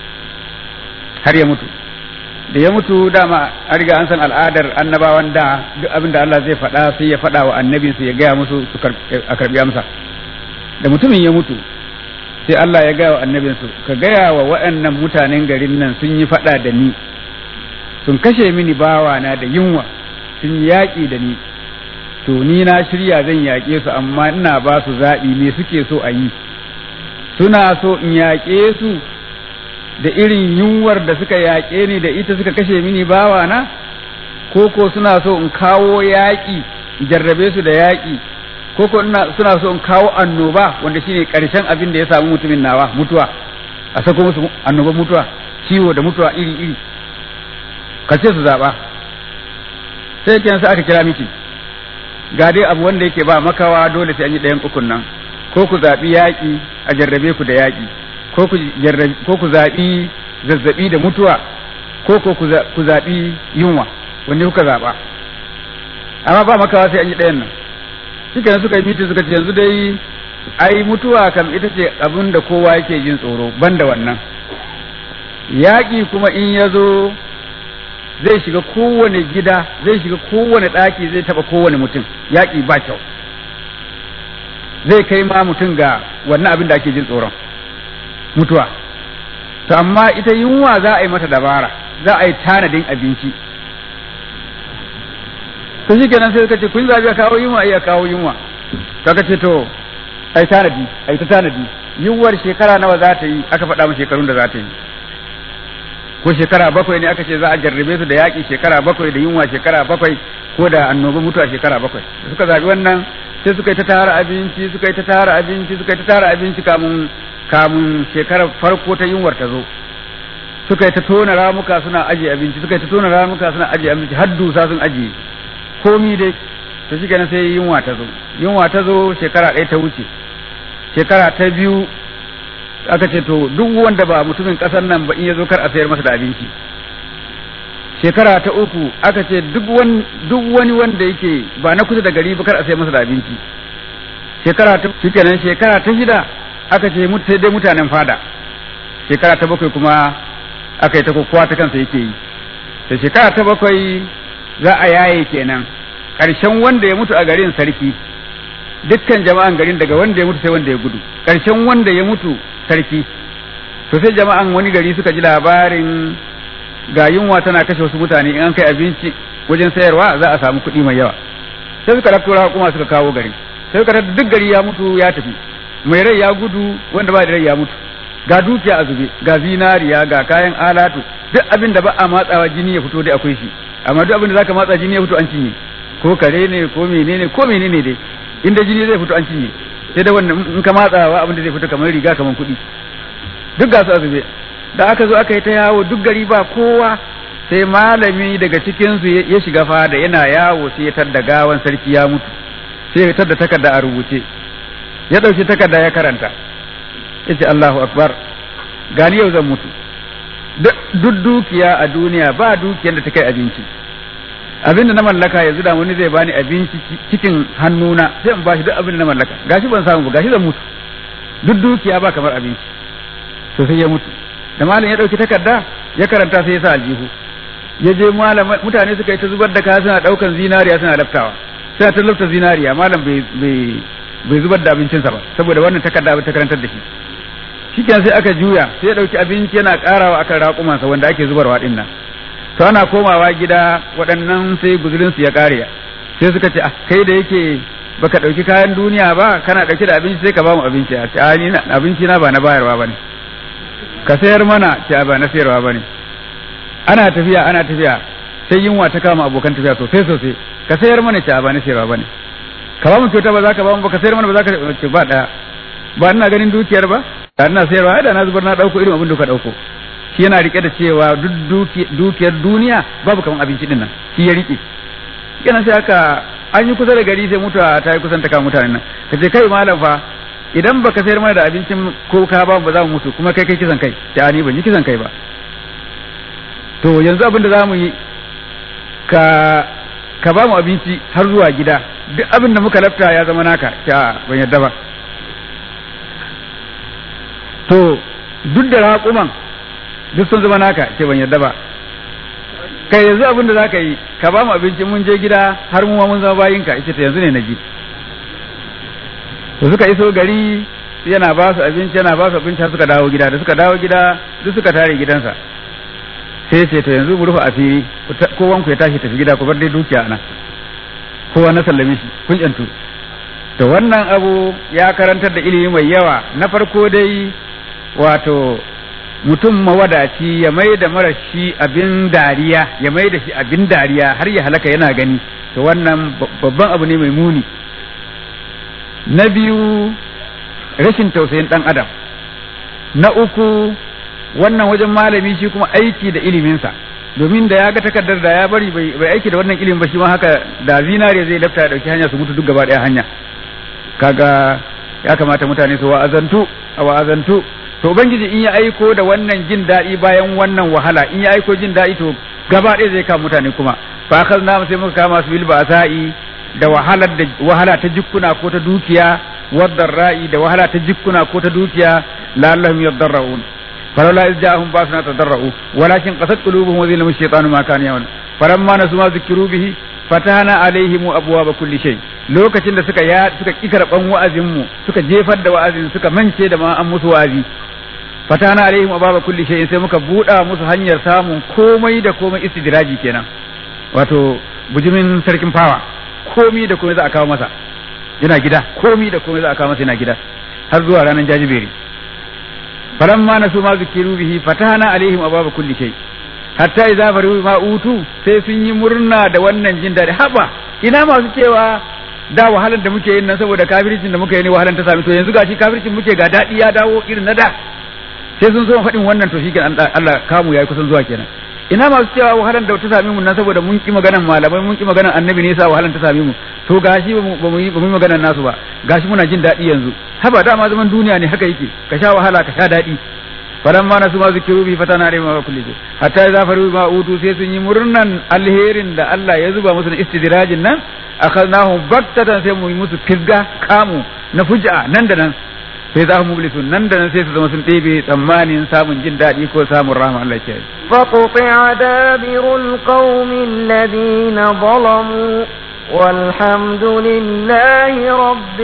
har ya mutu da ya mutu dama an riga an san al'adar annabawan da duk abin da Allah zai faɗa sai ya faɗa wa annabinsu ya gaya musu a karɓi amsa da mutumin ya mutu sai Allah ya gaya wa annabinsu ka gaya wa waɗannan mutanen garin nan sun yi faɗa da ni sun kashe mini bawana da yunwa sun yaƙi da ni to ni na shirya zan yaƙe su amma ina ba su zaɓi me suke so a yi suna so in yaƙe su da irin yunwar da suka yaƙe ni da ita suka kashe mini bawana ko ko suna so in kawo yaƙi jarrabe su da yaƙi ko ko suna so in kawo annoba wanda shine ƙarshen abin da ya samu mutumin nawa mutuwa a sako musu annoban mutuwa ciwo da mutuwa iri iri ka ce su zaɓa sai kenan sai aka kira miki ga dai abu wanda yake ba makawa dole sai an yi ɗayan ukun nan ko ku zaɓi yaƙi a jarrabe ku da yaƙi ko ku jarrabi ko ku zaɓi zazzaɓi da mutuwa ko ko ku zaɓi yunwa wanne kuka zaɓa amma ba makawa sai an yi ɗayan nan shikenan suka yi mitin suka ce yanzu dai ai mutuwa kam ita ce abin da kowa yake jin tsoro banda wannan yaƙi kuma in ya zo zai shiga kowane gida zai shiga kowane ɗaki zai taɓa kowane mutum yaƙi ba kyau zai kai ma mutum ga wannan abin da ake jin tsoron mutuwa to amma ita yunwa za a yi mata dabara za a yi tanadin abinci to shi kenan sai suka ce kun zabi a kawo yunwa ai a kawo yunwa kaka ce to ai tanadi ai ta tanadi yunwar shekara nawa za ta yi aka faɗa mu shekarun da za ta yi ko shekara bakwai ne aka ce za a jarrabe su da yaƙi shekara bakwai da yunwa shekara bakwai ko da annoba mutuwa shekara bakwai suka zabi wannan sai suka yi ta tara abinci suka yi ta tara abinci suka yi ta tara abinci kamun kamun shekarar farko ta yunwar ta zo suka yi ta tona ramuka suna ajiye abinci suka yi ta tona ramuka suna ajiye abinci har dusa sun ajiye komi dai to shi kenan sai yunwa ta zo yunwa ta zo shekara ɗaya ta wuce shekara ta biyu aka ce to duk wanda ba mutumin ƙasar nan ba in ya zo kar a sayar masa da abinci shekara ta uku aka ce duk wani wanda yake ba na kusa da gari ba kar a sayar masa da abinci shekara ta shi kenan shekara ta shida aka ce sai dai mutanen fada shekara ta bakwai kuma aka yi ta kokowa ta kansa yake yi da shekara ta bakwai za a yaye kenan ƙarshen wanda ya mutu a garin sarki dukkan jama'an garin daga wanda ya mutu sai wanda ya gudu ƙarshen wanda ya mutu sarki to sai jama'an wani gari suka ji labarin ga yunwa tana kashe wasu mutane in an kai abinci wajen sayarwa za a samu kuɗi mai yawa sai suka rafto kuma suka kawo gari sai suka tada duk gari ya mutu ya tafi mai rai ya gudu wanda ba da rai ya mutu ga dukiya a zube ga zinariya ga kayan alatu duk abin da ba a matsawa jini ya fito dai akwai shi amma duk abin da zaka matsa jini ya fito an cinye ko kare ne ko menene ko menene dai inda jini zai fito an cinye sai da wannan in ka matsawa abin da zai fito kamar riga kamar kuɗi duk ga su a zube da aka zo aka yi ta yawo duk gari ba kowa sai malami daga cikin su ya shiga fada yana yawo sai ya tadda gawan sarki ya mutu sai ya tadda takarda a rubuce ya ɗauki takarda ya karanta ya ce Allahu akbar gani yau zan mutu duk dukiya a duniya ba dukiyar da ta kai abinci abinda na mallaka yanzu da wani zai bani abinci cikin hannuna sai in bashi duk abin da na mallaka gashi ban samu ba gashi zan mutu duk dukiya ba kamar abinci to sai ya mutu da malam ya dauki takarda ya karanta sai ya sa aljihu ya je malam mutane suka yi ta zubar da kaya suna daukan zinariya suna laftawa suna ta lafta zinariya malam bai bai bai zubar da abincinsa ba saboda wannan takarda ta karantar da shi shikenan sai aka juya sai ya dauki abinci yana karawa akan raƙumansa wanda ake zubarwa din nan to ana komawa gida waɗannan sai guzurin su ya kare sai suka ce kai da yake baka dauki kayan duniya ba kana dauke da abinci sai ka ba mu abinci a ce a ni abinci na ba na bayarwa bane ka sayar mana ce ba na sayarwa bane ana tafiya ana tafiya sai yunwa ta kama abokan tafiya sosai sosai ka sayar mana ce ba na sayarwa bane ka ba mu kyauta ba za ka ba mu ba ka sayar mana ba za ka ce ba daya ba ina ganin dukiyar ba da ina sayarwa da na zubar na dauko irin abin da ka dauko shi yana rike da cewa duk dukiyar duniya babu kaman abinci din nan shi ya rike kenan sai aka an yi kusa da gari sai mutuwa ta yi kusan ta kama mutanen nan ka ce kai malam fa idan baka sayar mana da abincin ko ka ba ba za mu mutu kuma kai kai kisan kai ta ni ban yi kisan kai ba to yanzu abin da za mu yi ka ka ba mu abinci har zuwa gida duk abin da muka lafta ya zama naka ta ban yadda ba to duk da raƙuman duk sun zama naka ce ban yadda ba kai yanzu abin da za ka yi ka ba mu abinci mun je gida har mu ma mun zama bayinka ita ta yanzu ne na ji to suka iso gari yana ba su abinci yana ba su abinci har suka dawo gida da suka dawo gida duk suka tare gidansa sai ce to yanzu mu rufe asiri kowan ku ya tashi tafi gida ku bar dai dukiya nan kowa na sallame shi kun yantu to wannan abu ya karantar da ilimi mai yawa na farko dai wato mutum mawadaci ya mai da marashi abin dariya ya mai da shi abin dariya har ya halaka yana gani to wannan babban abu ne mai muni na biyu rashin tausayin ɗan adam na uku wannan wajen malami shi kuma aiki da iliminsa domin da ya ga takardar da ya bari bai aiki da wannan ilimin ba shi ma haka da zinare zai lafta ya dauki hanya su mutu duk gaba daya hanya kaga ya kamata mutane su wa'azantu a wa'azantu to ubangiji in ya aiko da wannan jin daɗi bayan wannan wahala in ya aiko jin daɗi to gaba ɗaya zai kama mutane kuma fa akhadna sai muka kama su bil ba'sa'i da wahalar da wahala ta jikkuna ko ta dukiya wadda ra'i da wahala ta jikkuna ko ta dukiya la'allahum yadarra'un فلولا إذ جاءهم باسنا تضرعوا ولكن قست قلوبهم وذلهم الشيطان ما كان يعمل فلما نسوا ما ذكروا به فتحنا عليهم أبواب كل شيء lokacin da suka ya suka ki karban wa'azin mu suka jefar da wa'azin suka mance da ma an musu wa'azi fatana alaihim ababa kulli shay'in sai muka buɗa musu hanyar samun komai da komai istidraji kenan wato bujimin sarkin fawa komai da komai za a kawo masa yana gida komai da komai za a kawo masa yana gida har zuwa ranar jajiberi falamma nasu ma zikiru bihi fatahna alaihim ababa kulli shay hatta idza faru ma utu sai sun yi murna da wannan jin daɗi haba ina masu cewa da wahalar da muke yin nan saboda kafircin da muke yi ne wahalar ta sami to yanzu gashi kafircin muke ga daɗi ya dawo irin na da sai sun so faɗin wannan to shikenan Allah kamu yayi kusan zuwa kenan ina masu cewa wahalar da ta sami mu nan saboda mun ki maganan malamai mun ki maganan annabi ne yasa wahalar ta sami mu to gashi ba mu yi ba mu yi maganan nasu ba gashi muna jin daɗi yanzu haba dama zaman duniya ne haka yake ka sha wahala ka sha daɗi falan ma nasu ma zikiru bi fatana alayhi ma kulli shay hatta idza faru ma utu sai sun yi murnan alherin da Allah ya zuba musu na istidrajin nan akhadnahum baktatan sai mu yi musu fisga kamu na fuja nan da nan sai za mu mublisun nan da nan sai su zama sun ɗebe tsammanin samun jin daɗi ko samun rahama Allah ke فقطع دابر القوم الذين ظلموا والحمد لله رب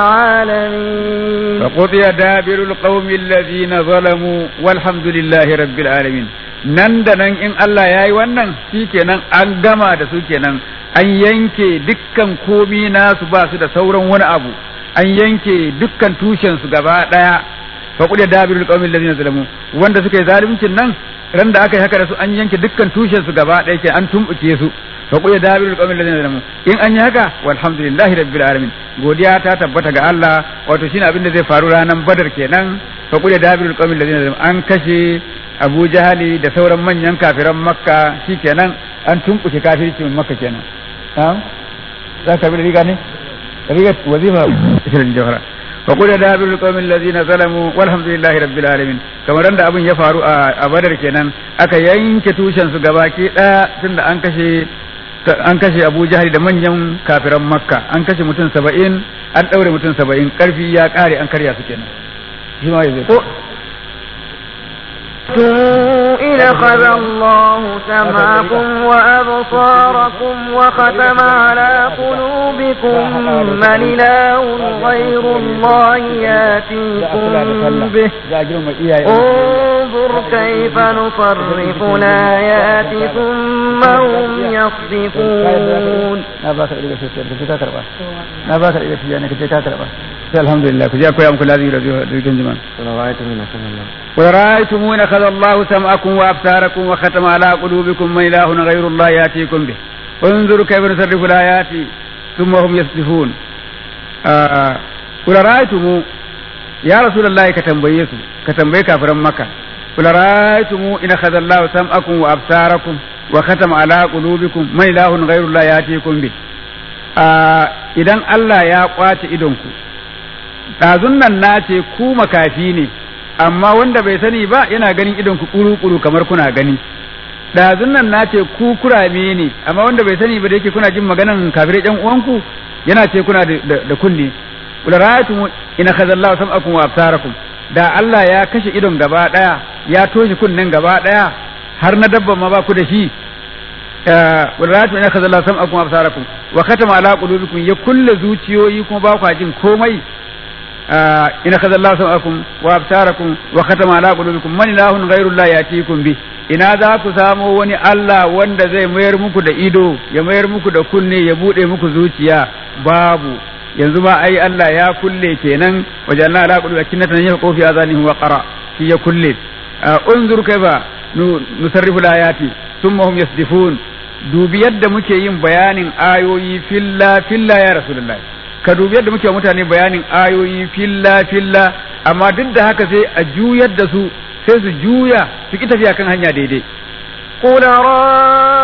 العالمين فقطع دابر القوم الذين ظلموا والحمد لله رب العالمين nan da nan in Allah ya yi wannan shi kenan an gama da su kenan an yanke dukkan komi nasu ba su da sauran wani abu an yanke dukkan tushen su gaba daya fa qul dabirul qawmil ladina zalamu wanda suka yi zaluncin nan ran da aka yi haka da su an yanke dukkan tushen su gaba daya ke an tumbuke su fa qul dabirul qawmil ladina zalamu in an yi haka walhamdulillahi rabbil alamin godiya ta tabbata ga Allah wato shine abin da zai faru ranar badar kenan fa qul dabirul qawmil ladina zalamu an kashe Abu Jahali da sauran manyan kafiran Makka shikenan an tumbuke kafircin Makka kenan za ka bi da riga ne riga wazifa shirin jawhara fa qul dabirul qawmil ladina zalamu walhamdulillahi rabbil alamin kamar da abin ya faru a Badar kenan aka yanke tushen su gabaki daya tunda an kashe an kashe Abu Jahal da manyan kafiran Makka an kashe mutum saba'in an daure mutum saba'in karfi ya kare an karya su kenan shi ma yanzu إن أخذ الله سمعكم وأبصاركم وختم على قلوبكم من إله غير الله ياتيكم به انظر كيف نصرف الآيات ثم هم يصدفون الحمد لله كجاكو يا أمكو الذي يرزقكم جمال ورأيتم إن أخذ الله سمعكم وأبصاركم وختم على قلوبكم من إله غير الله يأتيكم به انظروا كيف نصرف الآيات ثم هم يصدفون قل رأيتم يا رسول الله كتنبيه كتنبيه كافر مكة قل رأيتم إن أخذ الله سمعكم وأبصاركم وختم على قلوبكم من إله غير الله يأتيكم به idan Allah ya kwace idonku ɗazun nan na ce ku makafi ne amma wanda bai sani ba yana ganin idon ku kuru-kuru kamar kuna gani ɗazun nan na ce ku kurame ne amma wanda bai sani ba da yake kuna jin maganan kafirai ɗan uwanku yana ce kuna da kunne kula ra'aytum ina khazallahu sam'akum wa absarakum da Allah ya kashe idon gaba daya ya toshe kunnen gaba daya har na dabba ma ba ku da shi kula ra'aytum ina khazallahu sam'akum wa absarakum wa khatama ala qulubikum ya kulle zuciyoyi kuma ba ku jin komai ina kaza Allah sam'akum wa absarakum wa khatama ala qulubikum man ilahun ghayru Allah yatikum bi ina za ku samo wani Allah wanda zai mayar muku da ido ya mayar muku da kunne ya bude muku zuciya babu yanzu ma ai Allah ya kulle kenan wajanna ala qulubi kinnatan yaqu fi azanihim wa qara shi ya kulle unzur kaifa nusarrifu ayati thumma hum yasdifun dubi yadda muke yin bayanin ayoyi filla filla ya rasulullahi ka dubi yadda muke mutane bayanin ayoyi filla filla amma duk da haka sai a juyar da su sai su juya su ki tafiya kan hanya daidai قل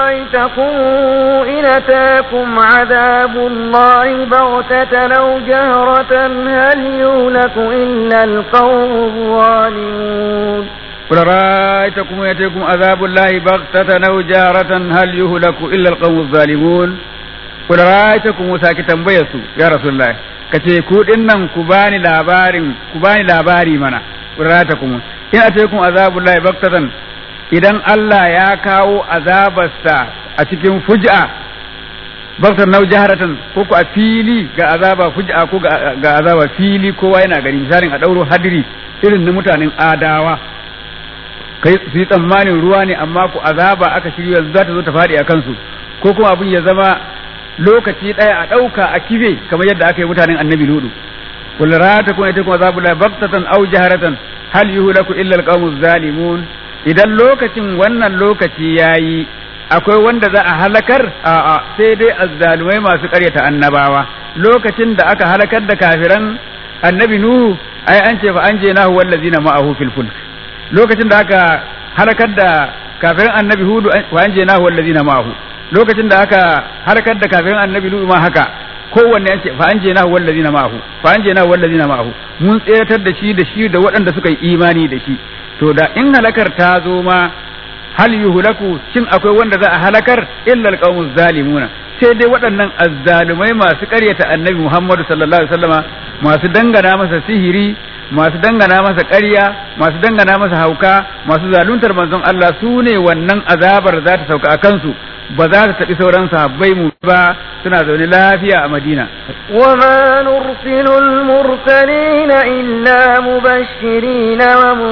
أرأيتكم إن أتاكم عذاب الله بغتة لو جهرة هل يهلك إلا القوم الظالمون قل رأيتكم يأتيكم عذاب الله بغتة أو جارة هل يهلك إلا القوم الظالمون قل رأيتكم ساكتا بيسو يا رسول الله kace ku dinnan ku bani labarin ku bani labari mana qurratakum in ataykum azabullahi baktatan idan Allah ya kawo azabarsa a cikin fuj'a baktar nau jaharatan ko ku a fili ga azaba fuj'a ko ga azaba fili kowa yana gani misalin a dauro hadiri irin na mutanen adawa kai su yi tsammanin ruwa ne amma ku azaba aka shirya za ta zo ta faɗi a kansu ko kuma abin ya zama lokaci ɗaya a ɗauka a kife kamar yadda aka yi mutanen annabi ludu kul rata kun ita kuma azabu la baktatan aw jaharatan hal yuhlaku illa alqawmuz zalimun idan lokacin wannan lokaci yayi akwai wanda za a halakar a'a sai dai azzalumai masu ƙaryata annabawa lokacin da aka halakar da kafiran annabi nuhu ai an ce fa an je nahu wallazina ma'ahu fil fulk lokacin da aka halakar da kafirin annabi hudu wa an je nahu wallazina ma'ahu lokacin da aka halakar da kafirin annabi lutu ma haka kowanne an ce fa an je nahu wallazina ma'ahu fa an je nahu wallazina ma'ahu mun tseratar da shi da shi da waɗanda suka yi imani da shi to da in halakar ta zo ma hal yuhlaku shin akwai wanda za a halakar illa alqawmuz zalimuna sai dai waɗannan azzalumai masu ƙaryata annabi Muhammadu sallallahu alaihi wasallama masu dangana masa sihiri masu dangana masa ƙarya masu dangana masa hauka masu zaluntar manzon Allah su ne wannan azabar za ta sauka a kansu ba za ta taɓi sauran sahabbai mu ba suna zaune lafiya a Madina وما نرسل المرسلين إلا مبشرين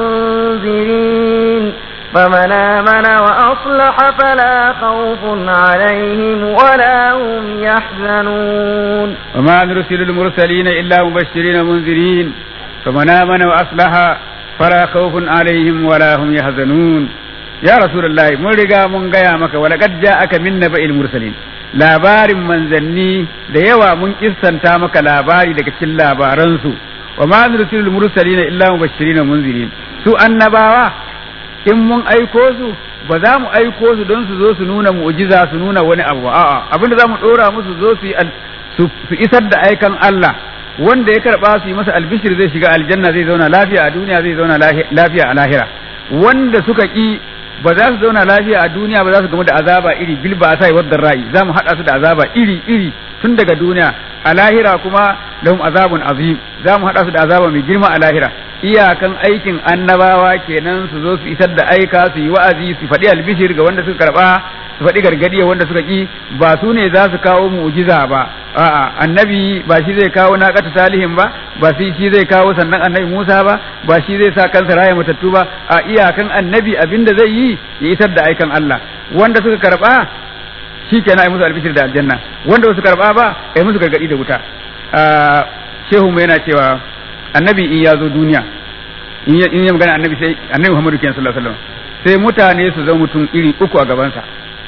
ومنذرين فمن آمن وأصلح فلا خوف عليهم ولا هم يحزنون وما نرسل المرسلين إلا مبشرين ومنذرين فمن آمن وأصلح فلا خوف عليهم ولا هم يحزنون يا رسول الله mun riga mun gaya maka walaqad ja'aka min naba'il mursalin labarin manzanni da yawa mun kissanta maka labari daga cikin labaransu wa ma nursilul mursalina illa mubashirin munzirin su annabawa in mun aiko su ba za mu aiko su don su zo su nuna mu'jiza su nuna wani abu a'a abinda za mu dora musu zo su su isar da aikan Allah wanda ya karba su yi masa albishir zai shiga aljanna zai zauna lafiya a duniya zai zauna lafiya a lahira wanda suka ki ba za su zauna lafiya a duniya ba za su gamu da azaba iri bil ba sai wadda ra'i za mu haɗa su da azaba iri iri tun daga duniya a lahira kuma lahum azabun azim za mu haɗa su da azaba mai girma a lahira iyakan aikin annabawa kenan su zo su isar da aika su yi wa'azi su faɗi albishir ga wanda suka karɓa su faɗi gargadi wanda suka ki ba su ne za su kawo mu'jiza ba a'a annabi ba shi zai kawo naqatu salihin ba ba shi shi zai kawo sannan annabi Musa ba ba shi zai sa kansa raya matattu ba a iyakan annabi abinda zai yi ya isar da aikan Allah wanda suka karɓa shi kenan ai musu albishir da aljanna wanda su karɓa ba ai musu gargadi da wuta shehu mu yana cewa annabi in ya zo duniya in ya magana annabi sai annabi Muhammadu kenan sallallahu alaihi wasallam sai mutane su zama mutum iri uku a gabansa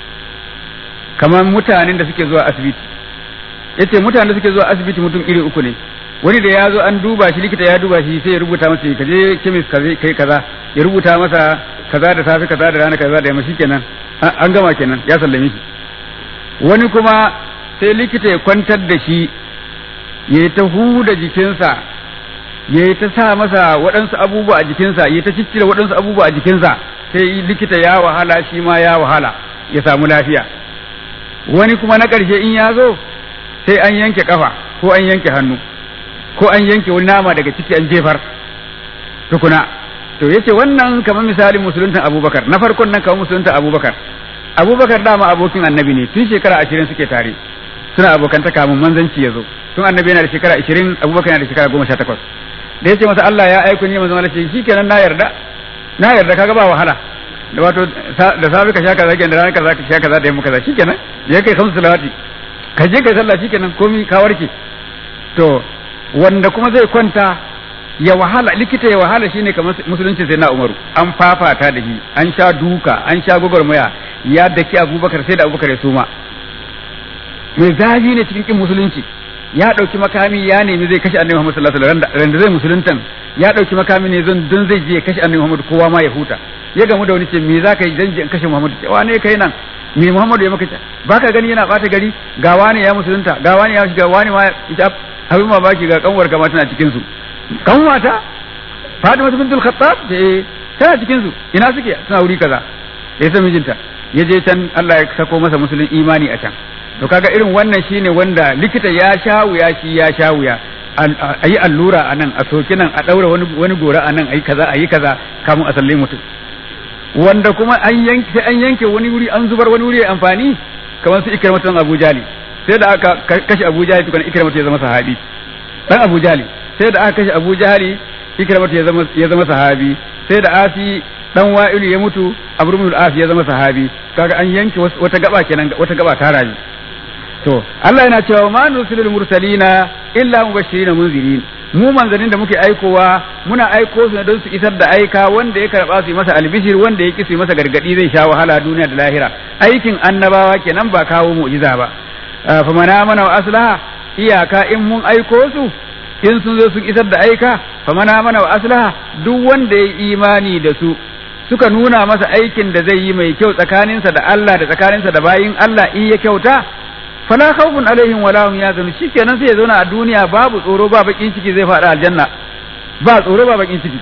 kamar mutanen da suke zuwa asibiti yace mutanen da suke zuwa asibiti mutum iri uku ne wani da ya zo an duba shi likita ya duba shi sai ya rubuta masa ka je kemis kai kaza ya rubuta masa kaza da safe kaza da rana kaza da yamma kenan an gama kenan ya sallame shi wani kuma sai likita ya kwantar da shi ya yi ta huda jikinsa ya yi ta sa masa waɗansu abubuwa a jikinsa ya ta ciccire waɗansu abubuwa a jikinsa sai likita ya wahala shi ma ya wahala ya samu lafiya wani kuma na ƙarshe in ya zo sai an yanke ƙafa ko an yanke hannu ko an yanke wani nama daga ciki an jefar tukuna to yace wannan kamar misalin musuluntan abubakar na farkon nan kamar musuluntan abubakar abubakar dama abokin annabi ne tun shekara ashirin suke tare suna abokanta kamun manzanci ya zo tun annabi yana da shekara ashirin abubakar yana da shekara goma sha takwas da yace masa Allah ya aiko ni manzon Allah ce shikenan na yarda na yarda kaga ba wahala da wato da safe ka sha kaza kenan da ranar kaza ka sha kaza da yamma kaza shikenan ya kai kamsu salawati ka je kai sallah shikenan komi ka warke to wanda kuma zai kwanta ya wahala likita ya wahala shine kamar musulunci sai na umaru an fafata da shi an sha duka an sha gwagwarmaya ya daki abubakar sai da abubakar ya suma mai zafi ne cikin kin musulunci ya ɗauki makami ya nemi zai kashe annabi Muhammad sallallahu alaihi wasallam randa zai musuluntan ya ɗauki makami ne zan don zai je ya kashe annabi Muhammad kowa ma ya huta ya gamu da wani ce me za ka yi dan je in kashe Muhammad cewa ne kai nan me Muhammadu ya maka ta baka gani yana bata gari ga wani ya musulunta ga wani ya shiga wani ma ita abin mamaki ga kanwar kama tana cikin su kanwata Fatima bintul Khattab eh tana cikin su ina suke suna wuri kaza ya san mijinta ya je can Allah ya sako masa musulun imani a can to kaga irin wannan shine wanda likita ya sha wuya shi ya sha wuya a yi allura a nan a soki nan a ɗaura wani wani gora a nan a yi kaza a yi kaza kamun a sallai mutum wanda kuma an yanke sai an yanke wani wuri an zubar wani wuri ya amfani kamar su ikramatan Abu Jali sai da aka kashe Abu Jali tukun ikramatu ya zama sahabi dan Abu Jali sai da aka kashe Abu Jali ikramatu ya zama ya zama sahabi sai da Asi dan Wa'ilu ya mutu Abu Rumul Asi ya zama sahabi kaga an yanke wata gaba kenan wata gaba ta rayu to Allah yana cewa ma nusilul mursalina illa mubashirin munzirin mu manzanin da muke aikowa muna aiko su ne don su isar da aika wanda ya karba su yi masa albishir wanda ya kisi masa gargadi zai sha wahala duniya da lahira aikin annabawa kenan ba kawo mu'jiza ba fa mana mana wa aslaha iyaka in mun aiko su in sun zo sun isar da aika fa mana mana wa aslaha duk wanda ya imani da su suka nuna masa aikin da zai yi mai kyau tsakaninsa da Allah da tsakaninsa da bayin Allah in ya kyauta fala khawfun alaihim wala hum yazunun shikenan sai ya zauna a duniya babu tsoro ba bakin ciki zai faɗa aljanna ba tsoro ba bakin ciki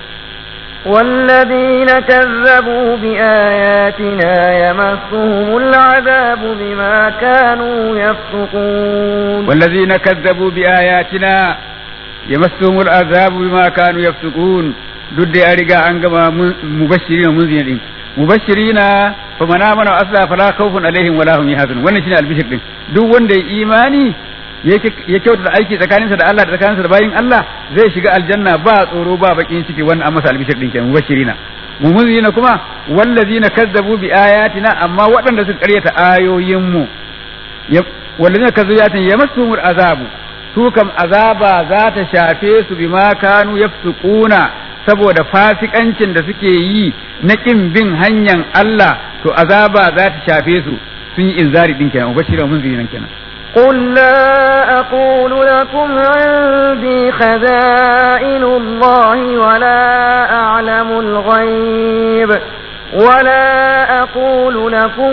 والذين كذبوا بآياتنا يمسهم العذاب بما كانوا يفسقون والذين كذبوا بآياتنا يمسهم العذاب بما كانوا يفسقون duk da ya riga an gama mubashiri na munzina din mubashirina fa man amana wa asla fala khawfun alaihim wala hum yahzanun wannan shine albishir din duk wanda ya imani ya kyautata aiki tsakaninsa da Allah da tsakaninsa da bayin Allah zai shiga aljanna ba tsoro ba bakin ciki wannan an masa albishir din kenan mubashirina mumunzina kuma wallazina kazzabu bi ayatina amma waɗanda suka karyata ayoyin mu wallazina kazzabu ayatin yamassumul azabu su kam azaba za ta shafe su bima kanu yafsukuna saboda fasikancin da suke yi na kin bin hanyar Allah to azaba za ta shafe su sun yi inzari din kenan ubashira mun zinan kenan قل لا أقول لكم عندي خزائن الله ولا أعلم الغيب ولا أقول لكم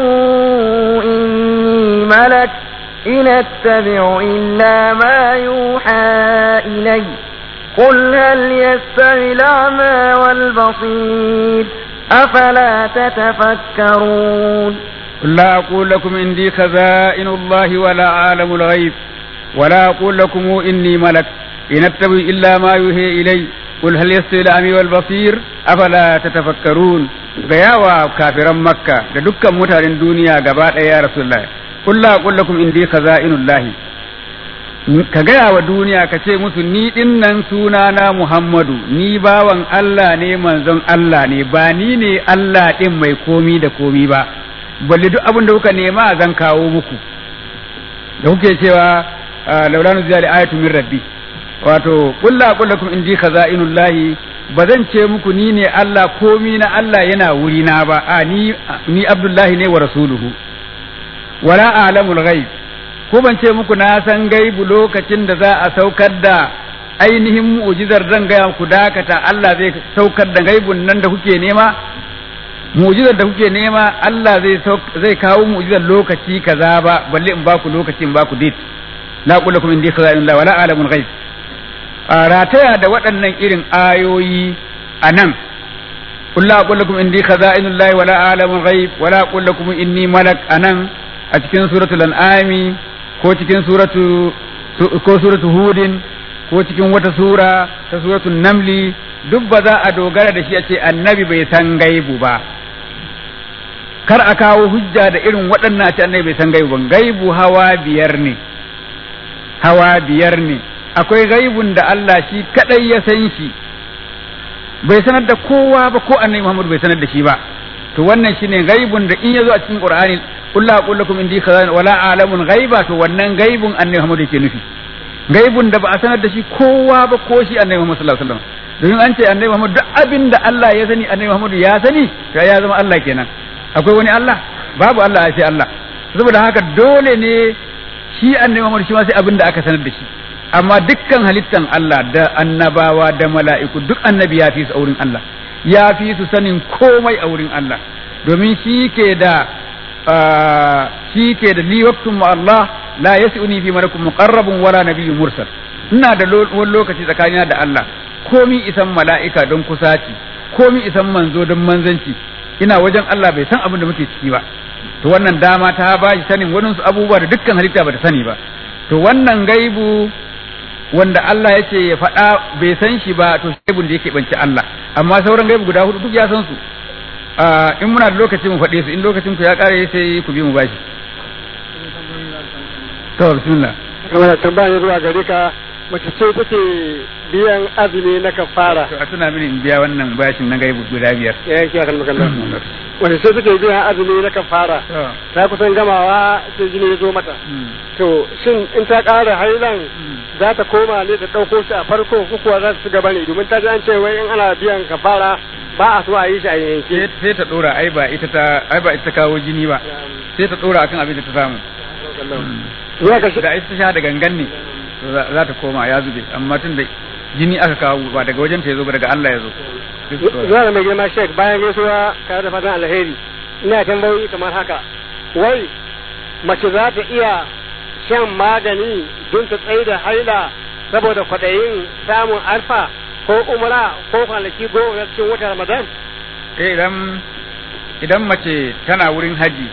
إني ملك إن أتبع إلا ما يوحى إلي قل هل يستوي الأعمى والبصير أفلا تتفكرون قل لا أقول لكم عندي خزائن الله ولا أعلم الغيب ولا أقول لكم إني ملك إن أتبع إلا ما يوحي إلي قل هل يستوي الأعمى والبصير أفلا تتفكرون gayawa kafiran makka da dukkan mutanen duniya gaba ɗaya ya rasulullah qul la aqul lakum indi khaza'inullahi ka gaya wa duniya ka ce musu ni din nan sunana Muhammadu ni bawan Allah ne manzon Allah ne ba ni ne Allah din mai komi da komi ba balle duk abin da kuka nema zan kawo muku da kuke cewa laula nuzila li ayatu min rabbi wato qul la aqul lakum indi khaza'inullahi ba zan ce muku ni ne Allah komi na Allah yana wuri na ba a ni ni Abdullahi ne wa rasuluhu wala alamul ghaib ko ban ce muku na san gaibu lokacin da za a saukar da ainihin mu'jizar zan gaya ku dakata Allah zai saukar da gaibun nan da kuke nema mu'jizar da kuke nema Allah zai zai kawo mu'jizar lokaci kaza ba balle in baku lokaci in baku date la qul lakum indi khaza'inullah wala alamul ghaib a rataya da waɗannan irin ayoyi a nan qul la aqul lakum indi khaza'inullah wala alamul ghaib wala aqul lakum inni malak anan a cikin suratul an'ami ko cikin suratu ko suratu hudin ko cikin wata sura ta suratul namli duk ba za a dogara da shi a ce annabi bai san gaibu ba kar a kawo hujja da irin waɗannan a ce annabi bai san gaibu ba gaibu hawa biyar ne hawa biyar ne akwai gaibun da Allah shi kadai ya san shi bai sanar da kowa ba ko annabi Muhammad bai sanar da shi ba to wannan shine gaibun da in yazo a cikin Qur'ani qul la aqul lakum indi khazan wala a'lamul ghaiba to wannan gaibun annabi Muhammad yake nufi gaibun da ba a sanar da shi kowa ba ko shi annabi Muhammad sallallahu alaihi wasallam domin an ce annabi Muhammad duk abin da Allah ya sani annabi Muhammad ya sani to ya zama Allah kenan akwai wani Allah babu Allah ya ce Allah saboda haka dole ne shi annabi Muhammad shi ma sai abin da aka sanar da shi amma dukkan halittan Allah da annabawa da mala'iku duk annabi ya fi su a wurin Allah ya fi su sanin komai a wurin Allah domin shi ke da shi ke da li waqtun ma Allah la yas'uni fi malakum muqarrabun wala nabiyyun mursal ina da wani lokaci tsakanina da Allah komi isan mala'ika don kusaci komi isan manzo don manzanci ina wajen Allah bai san abin da muke ciki ba to wannan dama ta ba shi sanin wani abubuwa da dukkan halitta ba ta sani ba to wannan gaibu wanda Allah ya ce ya faɗa bai san shi ba to gaibun da yake banci Allah amma sauran gaibu guda hudu duk ya san su in muna da lokaci mu faɗe su in lokacin ku ya ƙare sai ku bi mu bashi to bismillah kamar tambaya zuwa gare ka mace ce take biyan azumi na kafara to a tuna mini in biya wannan bashin na gaibu guda biyar ya yanki akan makalla mace ce take biyan azumi na kafara ta kusan gamawa sai jini ya zo mata to shin in ta ƙara hailan za ta koma ne ta ɗauko shi a farko ko kuwa za ta ci gaba ne domin ta ji an ce wai in ana biyan kafara ba a so a yi shi a yanke sai ta dora ai ba ita ta ai ba ita ta kawo jini ba sai ta dora akan abin da ta samu ya ka shi da ita ta sha da gangan ne to za ta koma ya zube amma tun da jini aka kawo ba daga wajen ta yazo ba daga Allah ya zo zuwa da mai girma shek bayan gaisuwa tare da fatan alheri ina tambayoyi kamar haka wai mace za ta iya shan magani don ta tsaye da haila saboda kwaɗayin samun alfa ko umra ko kwanaki goma na cikin watan ramadan eh idan idan mace tana wurin haji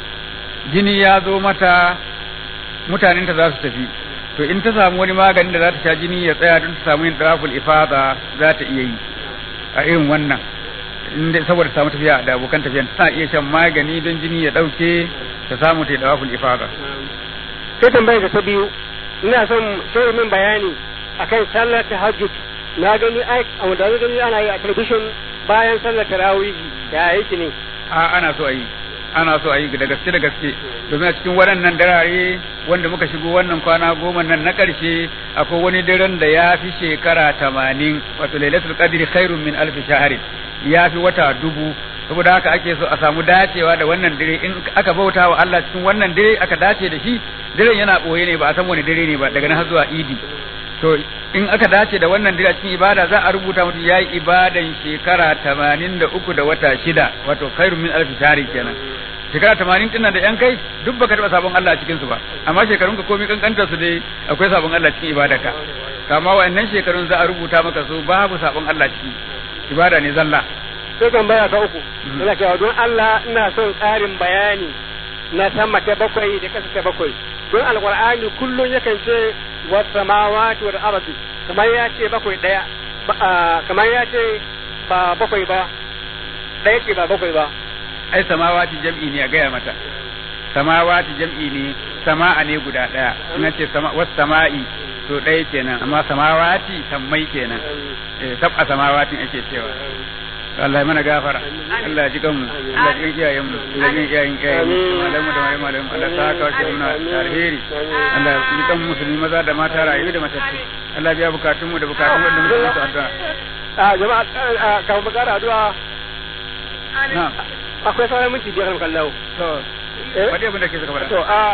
jini ya zo mata mutanenta za su tafi to in ta samu wani maganin da za ta sha jini ya tsaya don ta samu yin dawaful ifada za ta iya yi a irin wannan inda saboda ta samu tafiya da abokan tafiyan tana iya shan magani don jini ya dauke ta samu ta yi dawaful ifada sai tambayar ta biyu ina son shirin min bayani akan sallar tahajjud na gani ai a wanda na gani ana yi a television bayan sallar tarawih ya yake ne a ana so a yi ana so a yi da gaske da gaske domin a cikin waɗannan darare wanda muka shigo wannan kwana goma nan na ƙarshe akwai wani daren da ya fi shekara tamanin wato lailatul qadri khairun min alfi shahri ya fi wata dubu saboda haka ake so a samu dacewa da wannan dare in aka bauta wa Allah cikin wannan dare aka dace da shi daren yana ɓoye ne ba a san wani dare ne ba daga nan har zuwa idi to in aka dace da wannan dare cikin ibada za a rubuta mutum yayi ibadan shekara tamanin da uku da wata shida wato khairun min alfi shahri kenan shekara tamanin din da yan kai duk baka taɓa sabon Allah a cikin su ba amma shekarun ka komai kankantar su dai akwai sabon Allah cikin ibadarka kama wa'annan shekarun za a rubuta maka su babu sabon Allah ciki ibada ne zalla sai tambaya ta uku ina cewa don Allah ina son tsarin bayani na sama ta bakwai da kasa ta bakwai don alqur'ani kullum yakan ce was samawati wal ardi kamar ya ce bakwai daya kamar ya ce ba bakwai ba daya ce ba bakwai ba ai samawati jam'i ne a gaya mata samawati jam'i ne sama'a ne guda daya ina ce was sama'i to ɗaya kenan amma samawati sammai kenan eh sab'a samawatin ake cewa Allah ya mana gafara Allah ya ji kanmu Allah ya ji iyayen mu Allah ya ji iyayen iyayen mu malamu da malamu malamu Allah ta kawo shi muna alheri Allah ya ji kan musulmi maza da mata rayu da matattu Allah ya bukatun mu da bukatun wanda muke musu addu'a a jama'a kafin mu kara addu'a na'am akwai sauran minti biyar kan lau to wani abin da ke suka faɗa to a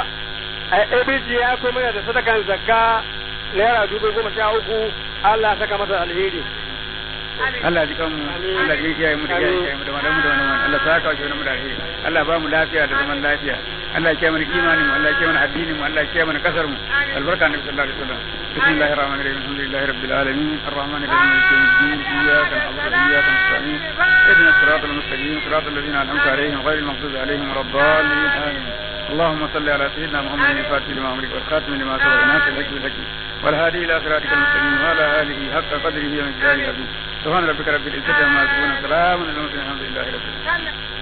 ABG ya ko mana da sadakan zakka naira dubu goma sha uku Allah ya saka masa alheri Allah ji kanmu Allah ji iyayen mu da iyayen mu da malamu da malamu Allah ta kawo shi mu da alheri Allah ba mu lafiya da zaman lafiya Allah ya kiyaye mana imanin mu Allah ya kiyaye mana addinin mu Allah ya kiyaye mana kasar mu albarka nabi sallallahu alaihi wasallam bismillahir rahmanir rahim alhamdulillahi rabbil alamin arrahmanir rahim maliki yawmiddin iyyaka na'budu wa iyyaka nasta'in اهدنا الصراط المستقيم صراط الذين انعمت عليهم غير المغضوب عليهم ولا الضالين امين اللهم صل على سيدنا محمد الفاتح لما امرك والخاتم لما سبق ناصر الحق بالحق والهادي الى صراطك المستقيم وعلى اله حق قدره ومقداره العظيم سبحان ربك رب العزه عما يصفون وسلام على المرسلين الحمد لله رب العالمين